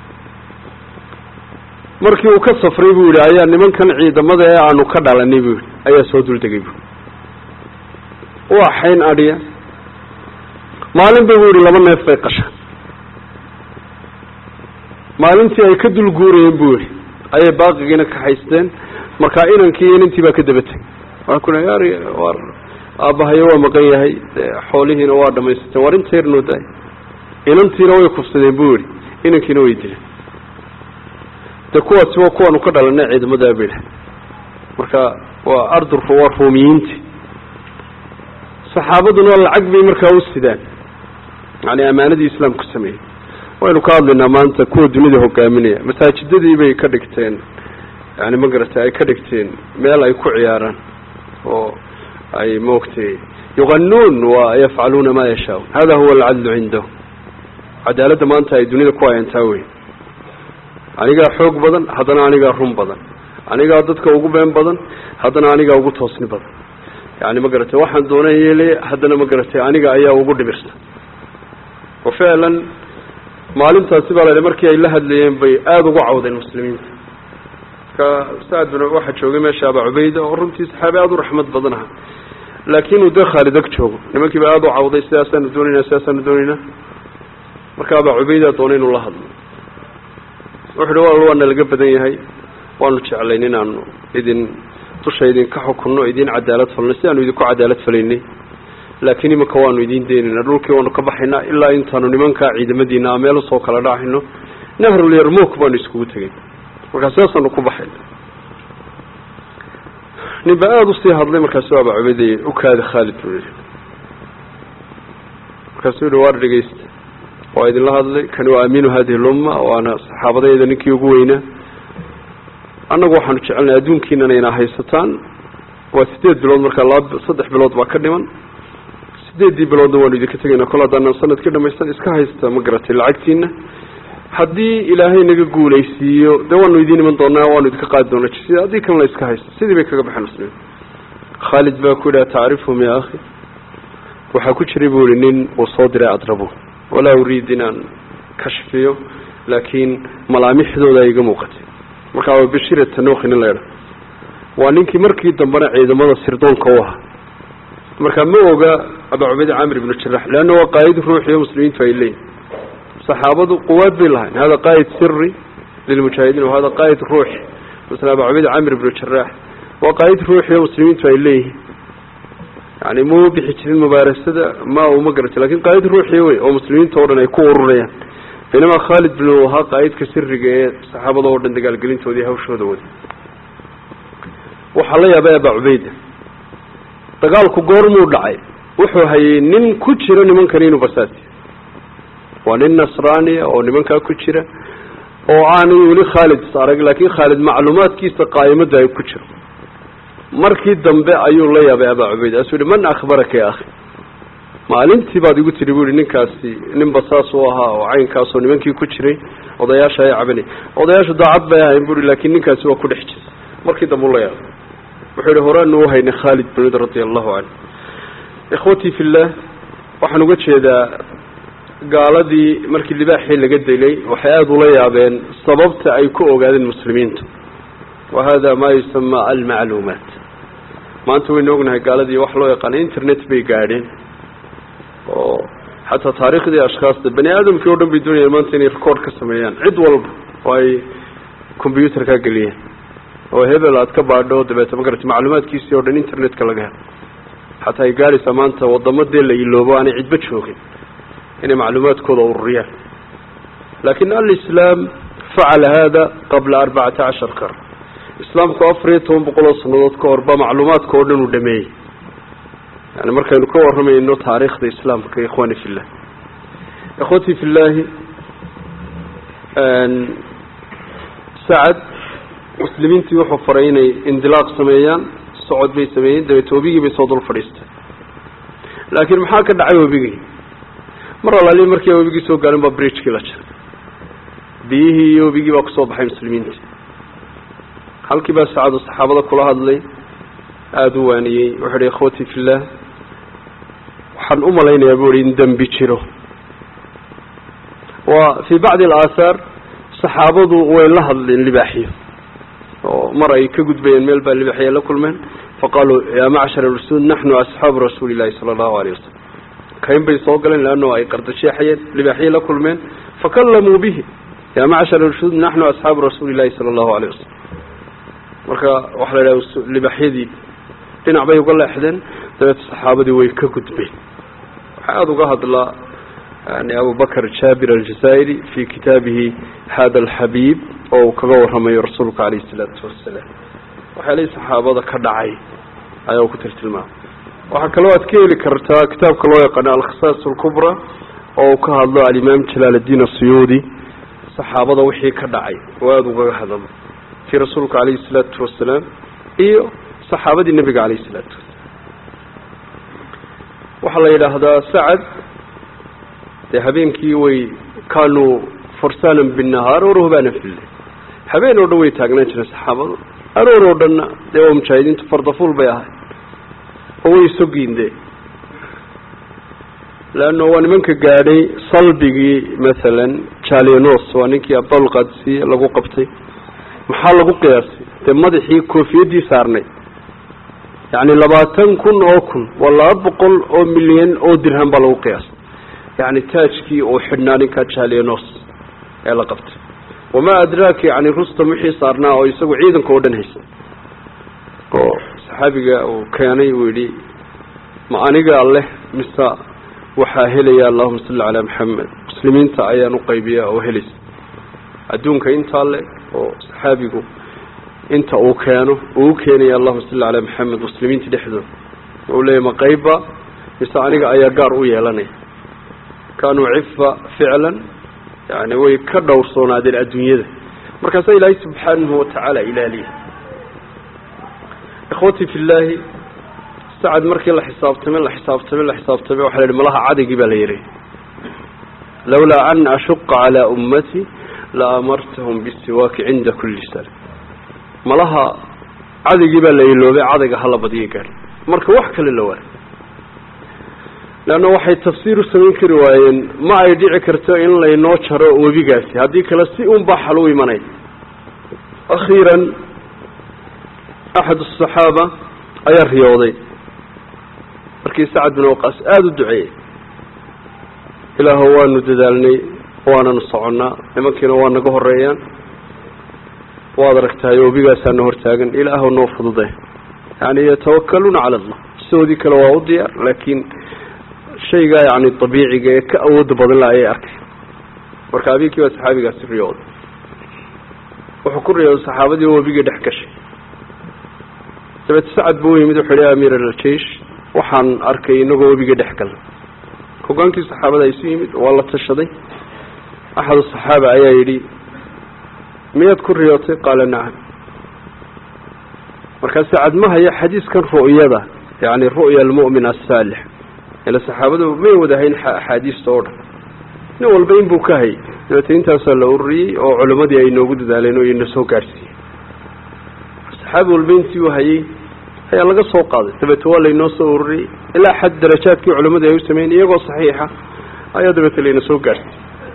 markii uu ka safray buu yidhi ayaa nimankan ciidamada ee aanu ka dhalanay buu yidhi ayaa soo duldegay bu waa xayn adhiya maalinba buu yidhi laba neef bay qashaan maalintii ay ka dul guurayeen buu yidhi ayay baaqigiina ka haysteen markaa inankii iyo inantii baa ka daba tegay waa kuna yaar war aabbahayo waa maqan yahay xoolihiina waa dhamaysteen war inta yarnoo daay inantiina way kufsadeen buu yihi inankiina way dileen de kuwaasi waa kuwaanu ka dhalanay ciidamadaa ba yidhaha marka waa ardu waa ruumiyiinti saxaabaduna lacag bay markaa u sidaan yani amaanadii islaamku sameeyey waynu ka hadlaynaa maanta kuwa dunida hogaaminaya masaajidadii bay ka dhigteen yani ma garatay ay ka dhigteen meel ay ku ciyaaraan oo ay maogtay yuqanuun wa yafcaluuna ma yashaa hada huwa alcadlu cindahum cadaaladda maanta ay dunida ku hayantaa wey anigaa xoog badan haddana anigaa run badan anigaa dadka ugu been badan haddana anigaa ugu toosni badan yani ma garatay waxaan doona yeelaya haddana ma garatay aniga ayaa ugu dhibirsan wa ficlan maalintaasi baa la markii ay la hadlayeen bay aada ugu cawdeen muslimiinta marka saad bin waxaa joogay meesha abaa cubayda oo runtii saxaabi aada u raxmad badan aha laakin uu dee khaalid ag joogo nimankiiba aada u cawday sidaasaanu doonaynaa sidaasaanu doonaynaa marka abaa cubayda doonay inuu la hadlo wuxu uhi wal waana laga badan yahay waanu jeclayn inaanu idin dusha idinka xukunno idin cadaalad falno si aanu idinku cadaalad falaynay laakiin imanka waanu idin deynaynaa dhulkii waanu ka baxaynaa ilaa intaanu nimankaa ciidamadiina meel usoo kala dhacayno nahrulyarmuk baanu iskugu tegay markaa sidaasaanu ku baxayna nin ba aada usii hadlay markaasu abaa cubaydey ukaadi khaalid buu yihi markaasuu yihi waar dhegeysta waa idinla hadlay kani waa amiinu hadihi lumma waana saxaabadayda ninkii ugu weynaa annagu waxaanu jecelnay adduunkiinana inaa haysataan waa sideed bilood markaa laba saddex bilood baa ka dhiman sideeddii biloodna waanu idinka tegaynaa kol haddaanan sanadkii dhamaysan iska haysta ma garatay lacagtiina haddii ilaahay naga guulaysiiyo dee waanu idiin iman doonaa waanu idinka qaadi doonaa jisida haddii kalena iska haysta sidii bay kaga baxeen muslimiin khaalid baa ku yidhaha tacrifhum ya akhi waxaa ku jiray buu yihi nin uu soo diray adrabu walaa uriid inaan kashfiyo laakiin malaamixdooda ay iga muuqatay markaa waa bashir tanuukhi nin la idha waa ninkii markii dambena ciidamada sirdoonka u ahaa markaa ma oga abaa cubayd camir ibnu jarax leanna waa qaa'id ruuxiyo muslimiintu ay leeyihin saxaabadu quwaad bay lahayn hada qaa'id siri lilmujaahidiin wahada qaa'id ruuxi masala abaa cubayd camir ibnu jarax waa qaa'id ruuxiyo muslimiintu ay leeyihiin yani ma bixi jirin mubaarasada ma uma garata lakin qaa'id ruuxii wey oo muslimiinta o dhan ay ku ururayaan baynamaa khaalid bin ahaa qaa'idka siriga ee saxaabada oo dhan dagaalgelintoodii hawshooda wada waxaa la yaabay abaa cubeyda dagaalku goormuu dhacay wuxuu hayay nin ku jiro nimankan inuu basaasi waa nin nasraaniya oo nimankaa ku jira oo aanay weli khaalid is arag laakiin khaalid macluumaadkiisa qaa'imada ay ku jiro markii dambe ayuu la yaabay abaa cubeyd asuu yihi man akhbaraka ya akhi maalintii baad igu tidhi bu yihi ninkaasi nin basaas u ahaa oo caynkaasoo nimankii ku jiray odayaasha ay cabanay odayaashu daacad bay ahayn bu hi laakiin ninkaasi waa ku dhex jira markii dambe u la yaabay wuxuu yihi horaanu uhaynay khaalid bin wid radia allahu canhu ikhwatii fillah waxaan uga jeedaa gaaladii markii libaaxii laga dilay waxay aada ula yaabeen sababta ay ku ogaadeen muslimiintu wa hada ma yusama almacluumaat maanta waynu ognahay gaaladii wax loo yaqaana internet bay gaadheen oo xataa taariikhdii ashkhaasta bani aadamkii o dhan bay doonayaan maanta inay record ka sameeyaan cid walba oo ay combyuter ka geliyeen oo hebel aad ka baadho dabeeta magarata macluumaadkiisii o dhan internetka laga helo xataa ay gaadhaysaa maanta wadamo dee la iloobo aanay cidba joogin inay macluumaadkooda ururiyaan lakin alislaam facala hada qabla arbacata cashar kar islaamku afar iyo toban boqol oo sanadood ka hor ba macluumaadka oo dhan uu dhameeyey yani markaynu ka waramayno taariikhda islaamka ikhwani fillah ikhwatii fillaahi sacad muslimiintii wuxuu faray inay indilaaq sameeyaan socod bay sameeyeen dabeete webigii bay soo dul fadhiistay laakiin maxaa ka dhacay webigii mar alaali markii webigii soo gaarin baa bridgekii la jaray biyihii iyo webigii baa kusoo baxay muslimiintii halkii baa sacadu saxaabada kula hadlay aada u waaniyey wuxuu ihi ikhwatii fillah waxaan u malaynayaa bu ihi in dembi jiro wa fii bacdi alaahaar saxaabadu way la hadleen libaaxiyo oo mar ay ka gudbayeen meel baa libaaxiya la kulmeen faqaaluu yaa macshar rasuul naxnu asxaabu rasuuli llahi sala allahu alayh wasalam kayn bay soo galeen leanno ay qardasheexayeen libaaxiye la kulmeen fakallamuu bihi yaa macshar rasuul naxnu asxaabu rasuuli llahi sala allahu alayh wasalam marka waxaa la idhaha libaaxyadii dhinac bay uga leexdeen dabeeta saxaabadii way ka gudbeen waxaa aada uga hadlaa yani abubakr jaabir aljazaa'iri fi kitaabihi hada alxabiib oo uu kaga waramayo rasuulka calayhi isalaatu wasalaam waxyaalihii saxaabada ka dhacay ayaa uu ku tiltilmaamay waxaa kaloo aad ka heli kartaa kitaabka loo yaqaano alkhisaas alkubra oo uu ka hadlo alimaam jalaal addiin asuyuudi saxaabada wixii ka dhacay oo aada ugaga hadalo ti rasuulka calayhi isalaatu wasalaam iyo saxaabadii nebiga calayhi isalaatu wasalaam waxaa la yidhaahdaa sacad dee habeenkii way kaanuu fursaanan binnahaar o ruhbaana fille habeen oo dhan way taagnaan jireen saxaabadu aroor oo dhanna dee waa mujaahidiintu fardafuul bay ahay oo way sogiinde leanna waa nimanka gaadhay salbigii masalan jalianos waa ninkii abdalqadsi lagu qabtay maxaa lagu qiyaasay dee madaxii koofiyadii saarnay yacni labaatan kun oo kun waa laba boqol oo milyan oo dirham baa lagu qiyaasay yani taajkii uu xidhnaa ninka jalianos ee la qabtay wamaa adraaka yani rustam wixii saarnaa oo isagu ciidanka oo dhan haysa oo saxaabiga uu keenay uu yidhi ma anigaa leh mise waxaa helaya allahuma salli calaa maxamed muslimiinta ayaan u qaybiyaa oo helaysa adduunka intaa le oo saxaabigu inta uu keeno uu u keenaya allahuma salli calaa maxamed muslimiinta dhexdooda uu leeyahy ma qeybba mise aniga ayaa gaar u yeelanaya kaanuu cifa ficlan yani way ka dhowrsoonaadeen adduunyada markaasaa ilaahay subxaanahu watacaala ilaaliya ikhwatii fi llaahi sacad markii la xisaabtamay la xisaabtamay la xisaabtamay waxa la yihi malaha cadigii baa la yihi lawlaa an ashuqa calaa ummati la amartahum bisiwaaki cinda kuli sana malaha cadigii baa la iloobay cadayga hala badiya gaari marka wax kale la waay leanna waxay tafsiir u samayn kari waayeen ma ay dhici karto in laynoo jaro webigaasi haddii kale si un baa xal u imanay akhiiran axad asaxaaba ayaa riyooday markii sacad bin waqaas aada u duceeyey ilaahu waanu dadaalnay waananu soconnaa nimankiina waa naga horeeyaan waad aragtahay webigaasaana hortaagan ilaahu noo fudude yani yatawakaluuna cala allah sidoodii kale waa u diyaar laakiin shaygaa yani dabiiciga ee ka awooda badan la ayay arkay marka abiikii baa saxaabigaasi riyooday wuxuu ku riyooday saxaabadii oo webigii dhex gashay dabeete sacad buu u yimid wuxuu yihi amiir aljeish waxaan arkay inagoo webigii dhex galnay hogaankii saxaabada isu yimid waa la tashaday axadu saxaaba ayaa yidhi miyaad ku riyootay qaala nacam markaa sacad ma haya xadiiskan ru'yada yani ru'ya almu'min asaalix ila saxaabadu may wadahayn axaadiista oo dhan nin walba in buu ka hayay dabeete intaasaa la ururiyey oo culimmadii ay noogu dadaaleen oo ina soo gaadhsiiyey saxaabi walba intii uu hayey ayaa laga soo qaaday dabeete waa laynoo soo ururiyey ilaa xad darajaadkii culimmadii ay u sameeyeen iyagoo saxiixa ayaa dabeete layna soo gaadhsiiyey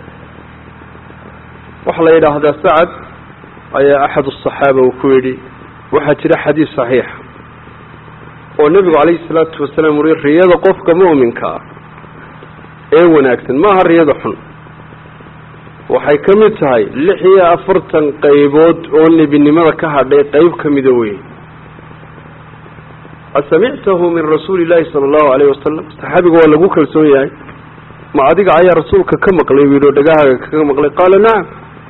waxaa la yidhaahdaa sacad ayaa axad asaxaaba uu ku yidhi waxaa jira xadiis saxiixa oo nebigu calayhi salaatu wasalaam uri riyada qofka mu'minka ah ee wanaagsan maaha riyada xun waxay ka mid tahay lix iyo afartan qaybood oo nebinimada ka hadhay qeyb ka mida weyn asamictahu min rasuuli illaahi sala allahu alayhi wasalam saxaabiga waa lagu kalsoon yahay ma adiga ayaa rasuulka ka maqlay buu yidhi oo dhagahaaga kaga maqlay qaala nacam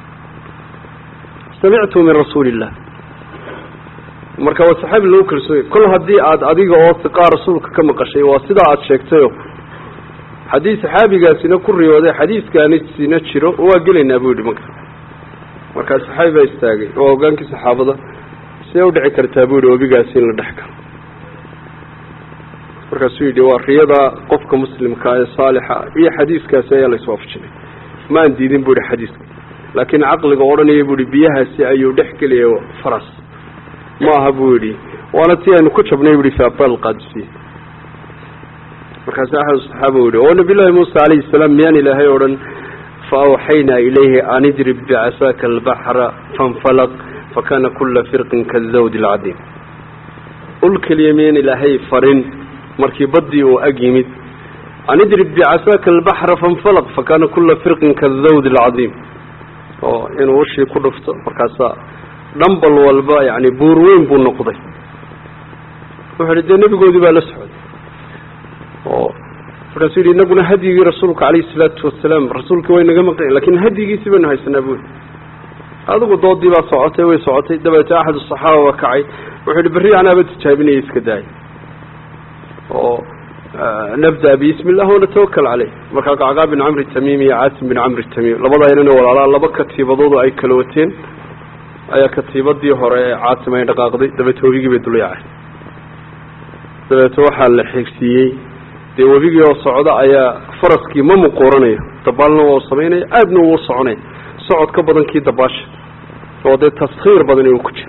samictu min rasuuli illah marka waa saxaabi lagu kalsoonya kol haddii aad adiga oo siqaa rasuulka ka maqashay waa sidaa aada sheegtayo haddii saxaabigaasina ku riyooday xadiiskaanisina jiro waa gelaynaa buu yidhi marka markaa saxaabi baa istaagay waa hogaankii saxaabada see udhici kartaa buu yidhi webigaasi in la dhex galo markaasuu yidhi waa riyada qofka muslimka ee saalixa iyo xadiiskaasi ayaa la iswaafajinay maan diidin buu yihi xadiiska laakiin caqliga odhanaya buu yihi biyahaasi ayuu dhex gelaya faras maaha buu yidhi waana tii aynu ku jabnay bui fi abal qaadisiye markaasu axad saxaaba u yihi oo nabiyullaahi muusa calayhi salaam miyaan ilaahay odhan fa awxaynaa ilayhi an idrib bicasaaka albaxra fainfalaq fakana kula firqin kadawdi alcadiim ul keliya miyaan ilaahay farin markii baddii uu ag yimid an idrib bicasaaka albaxra fainfalaq fakana kula firqin kadawdi alcadiim oo inuu ushii ku dhufto markaasaa dhambal walba yani buur weyn buu noqday wuxuu yihi dee nebigoodii baa la socday oo markaasuu yidhi inaguna hadyigii rasuulka calayhi salaatu wasalaam rasuulkii way naga maqan lakin hadyigiisii baynu haysanaa bui adigu doodii baa socotay way socotay dabeete axad asaxaaba baa kacay wuxuu yihi berri anaaba tijaabinaya iska daaya oo nabda bismi illah wanatawakal caleyh markaa qacqaa bin camri tamiim iyo caasim bin camri tamiim labada inana walaalaa laba katiibadoodu ay kala wateen ayaa katiibadii hore ee caasim ay dhaqaaqday dabeete webigii bay dul yaacay dabeete waxaa la xigsiiyey dee webigii oo socda ayaa faraskii ma muquuranayo dabaalna waa samaynaya aadna uu soconaya socod ka badan kii dabaasha oo dee taskhiir badani uu ku jiro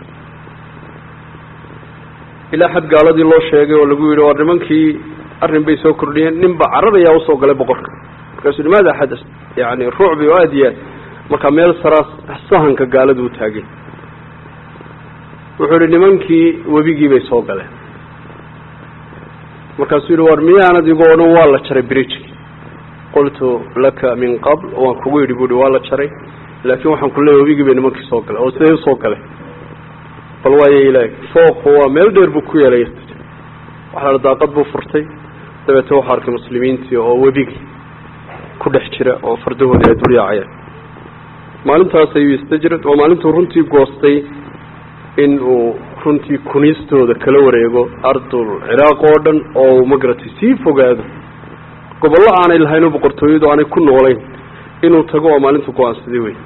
ilaa xad gaaladii loo sheegay oo lagu yidhi waa nimankii arrin bay soo kordhiyeen ninba carar ayaa usoo galay boqorka markaasuu yihi maada xadas yani rucbi oo aada iyo aad markaa meel saraas sahanka gaaladu u taagay wuxuu yihi nimankii webigii bay soo galeen markaasuu yihi war miyaanad igu odhan waa la jaray bridgeki qultu laka min qabl waan kugu yidhi buuhi waa la jaray laakiin waxaan ku leeyahy webigii bay nimankii soo galeen oo siday usoo galeen bal waayo ilaah fooqu waa meel dheer buu ku yeelay waxaa la daaqad buu furtay dabeete waxaa arkay muslimiintii oo webigii ku dhex jira oo fardahoodii ay dul yaacayeen maalintaas ayuu istajrad oo maalintuu runtii goostay in uu runtii kuniistooda kala wareego ardul ciraaq oo dhan oo magaratay sii fogaado gobollo aanay lahayn oo boqortooyadu aanay ku noolayn inuu tago oo maalintu go-aansaday wey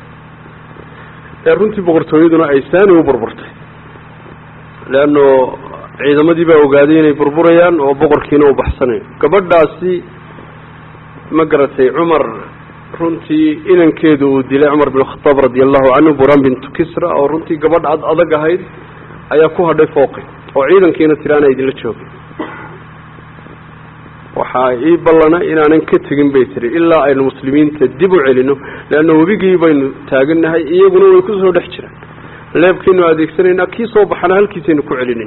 ee runtii boqortooyaduna ay saani u burburtay leanno ciidamadii baa ogaaday inay burburayaan oo boqorkiina u baxsanayo gabadhaasi ma garatay cumar runtii inankeedu uu dilay cumar bin khataab radia allahu canhu buran bintu kisra oo runtii gabadh ad adag ahayd ayaa ku hadhay fooqi oo ciidankiina tiraana idinla joogay waxaa ii ballana inaanan ka tegin bay tiri ilaa aynu muslimiinta dib u celino leanna webigii baynu taagannahay iyaguna way kusoo dhex jiraan leebkaynu adeegsanaynaa kii soo baxana halkiisaynu ku celinayn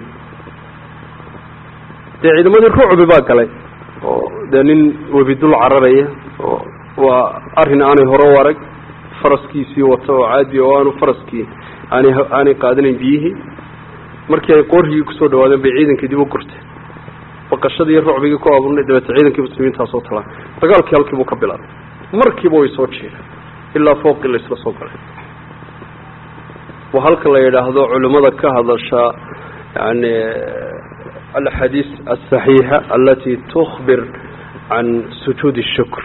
dee ciidamadii rucbi baa galay oo dee nin webi dul cararaya oo waa arrin aanay hore u arag faraskiisii wata oo caadi oo aanu faraskii aanay aanay qaadanayn biyihii markii ay qorhigii kusoo dhawaadeen bay ciidankii dib u gurteen baqashadii iyo rucbigii ku abuurnay dabeete ciidankii muslimiintaa soo talaan dagaalkii halkiibuu ka bilaabay markiiba way soo jeedeen ilaa fooqii la isla soo galay waa halka la yidhaahdo culimmada ka hadasha yani alxadiis aلصaxiixa alati tukbir can sujuud الshukr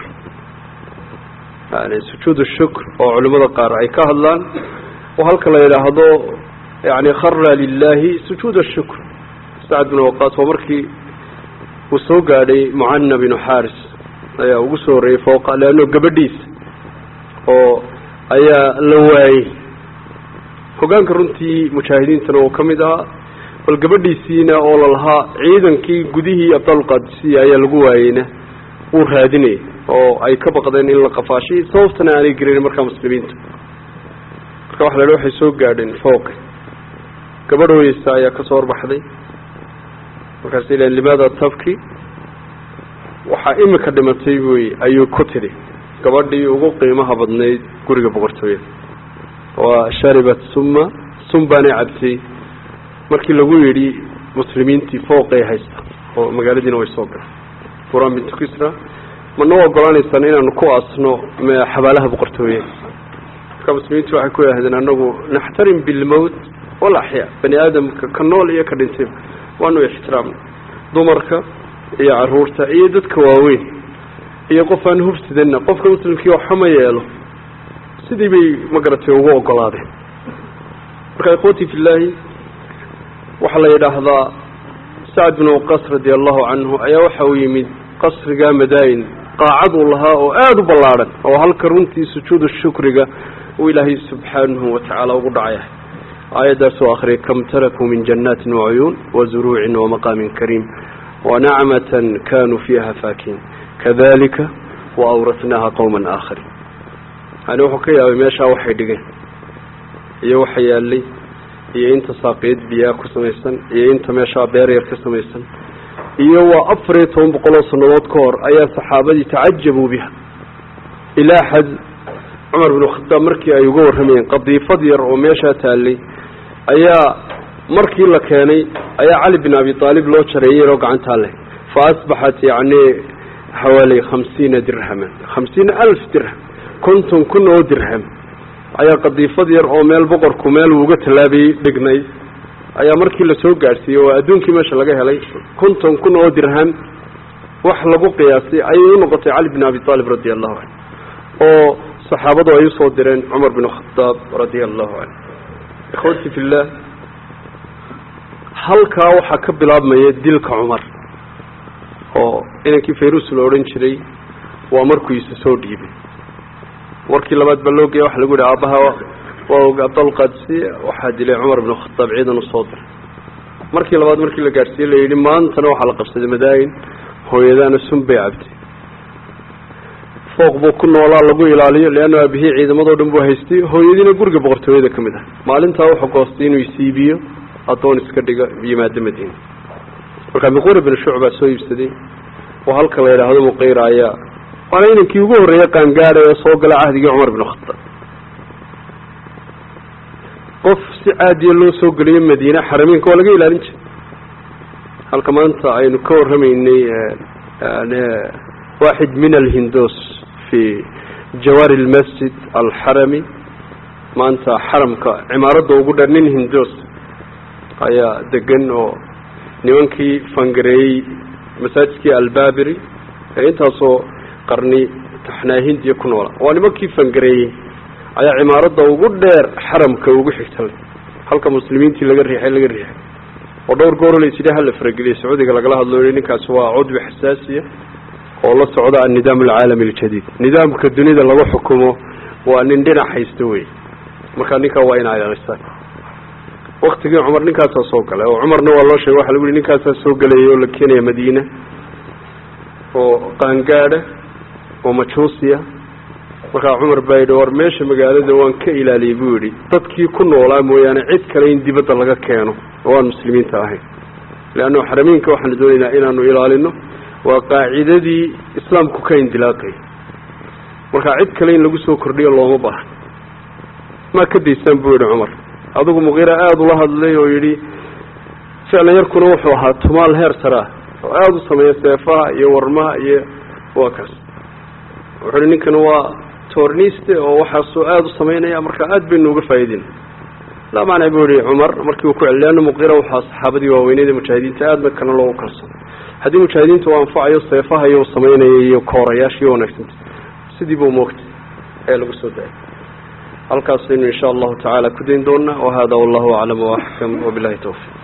yani sujuud الshukr oo culimada qaar ay ka hadlaan oo halka la yidhaahdo yani khara lilahi sujuud الshukr sacd bin waqaas waa markii uu soo gaadhay mucana binu xaris ayaa ugu soo horreeyey fooqa leanno gabadhiisa oo ayaa la waayey hogaanka runtii mujaahidiintana oo ka mid ahaa bal gabadhiisiina oo lalahaa ciidankii gudihii abdalqadisiya ayaa lagu waayeyna wuu raadinayay oo ay ka baqdeen in la qafaashay sababtana aanay gerayn markaa muslimiinta marka waxa la idhi waxay soo gaadheen fooqi gabadh hoyeysa ayaa kasoo horbaxday markaasay leen limaada tabki waxaa imika dhimatay buy ayuu ku tidhi gabadhii ugu qiimaha badnayd guriga boqortooyada waa sharibat summa sum baanay cabtay markii lagu yidhi muslimiintii fooqay haysta oo magaaladiina way soo galeen furan bintu kisra ma noo ogolaanaysaan inaanu ku asno xabaalaha boqortooyada marka muslimiintu waxay ku yidhahdeen anagu naxtarim bilmowt walaxyaa bani aadamka ka nool iyo ka dhintay waanu ixtiraamna dumarka iyo caruurta iyo dadka waaweyn iyo qof aan hubsidana qofka muslimkii waxba ma yeelo sidii bay magaratay ugu ogolaadeen marka ikhwati fi llaahi waxaa la yidhaahdaa sacd bin waqas radia allahu canhu ayaa waxa uu yimid qasriga madayin qaacad uu lahaa oo aada u ballaadhan oo halka runtii sujuudu shukriga uu ilaahay subxaanahu watacaala ugu dhacaya aayaddaasoo akriyay kam tarakuu min janaatin wacuyuun wazuruucin wamaqaamin kariim wanacmatan kanuu fiiha faakiin kadalika waawratnaaha qowman aakhariin yani wuxuu ka yaabay meeshaa waxay dhigeen iyo waxa yaalay iyo inta saaqiyad biyaa ku samaysan iyo inta meeshaa beeryar ka samaysan iyo waa afar iyo toban boqol oo sannadood ka hor ayaa saxaabadii tacajabuu biha ilaa xad cumar binu khadaab markii ay uga warramayeen qadiifad yar oo meeshaa taallay ayaa markii la keenay ayaa cali bin abi aalib loo jareeyey oo gacantaa leh fa asbaxat yacni xawaali khamsiina dirhaman khamsiina alf dirham konton kun oo dirham ayaa qadiifad yar oo meel boqorku meel uuga tallaabayey dhignay ayaa markii lasoo gaadhsiiyey oo adduunkii meesha laga helay konton kun oo dirham wax lagu qiyaasay ayay u noqotay cali bin abi aalib radia allahu canhu oo saxaabadu ay usoo direen cumar bin khadaab radia allahu canhu ikhwati fillah halkaa waxaa ka bilaabmaya dilka cumar oo inankii fayrus la odhan jiray waa markuu isa soo dhiibay warkii labaad baa loo geeya waxa lagu yihi aabbaha waa og abdalqadsi waxaa dilay cumar bin khadaab ciidan usoo diray markii labaad markii la gaadhsiiyey la yidhi maantana waxaa la qabsaday madaayin hooyadaana sun bay cabtay fooq buu ku noolaa lagu ilaaliyo leanna aabihii ciidamadoo dhan buu haystay hooyadiina guriga boqortooyada ka mid ah maalintaa wuxuu goostay inuu isiibiyo addoon iska dhiga yimaado madiina markaa miqura bin shucbaa soo iibsaday oo halka la yidhaahdo muqayra ayaa waana inankii ugu horreeyey qaangaada ee soo gala cahdigii cumar bin khadaab qof si caadiya loo soo geliyo madiine xarameynka waa laga ilaalin jiray halka maanta aynu ka warramaynay waaxid min alhindos fi jawaari lmasjid alxarami maanta xaramka cimaaradda ugu dheer nin hindos ayaa degan oo nimankii fangareeyey masaajidkii albabiri ee intaasoo qarni taxnaa hindiya ku noola waa nimankii fangareeyey ayaa cimaaradda ugu dheer xaramka ugu xigtalay halka muslimiintii laga riixay laga riixay oo dhowr gooro laysidhi hala farageliyay sacuudiga lagala hadlo yihi ninkaasi waa cudbi xasaasiya oo la socda annidaam alcaalami aljadiid nidaamka dunida lagu xukumo waa nin dhinac haysta wey markaa ninkaa waa ina ilaalisaan waktigii cumar ninkaasaa soo galay oo cumarna waa loo sheegay waxa lagu yihi ninkaasaa soo gelayay oo la keenaya madiina oo qaangaada oo majuusiya markaa cumar baa yidhi war meesha magaalada waan ka ilaaliyey buu yidhi dadkii ku noolaa mooyaane cid kale in dibadda laga keeno oo aan muslimiinta ahayn leanna xarameynka waxaanu doonaynaa inaanu ilaalino waa qaacidadii islaamku ka indilaaqay markaa cid kale in lagu soo kordhiyo looma baahan maa ka daysaan buu yidhi cumar adigu muqiira aada ula hadlay oo yidhi ficlan yarkuna wuxuu ahaa tumaal heer saraa oo aada u sameeya seefaha iyo warmaha iyo waa kaas wuxu uhi ninkan waa toorniste oo waxaasoo aada u sameynaya marka aada baynu uga faa'iidin laa macna buu yihi cumar markii uu ku celi leanna muqira waxaa saxaabadii waaweyneed ee mujaahidiinta aadna kana loogu kalsoon haddii mujaahidiinta u anfacayo seefaha iyo sameynaya iyo koorayaasha iyo wanaagsanta sidii buu moogtay ee lagu soo daayay halkaasaynu insha allahu tacaala ku dayn doonaa wahada wallahu aclam waaxkam wabilahi tawfiq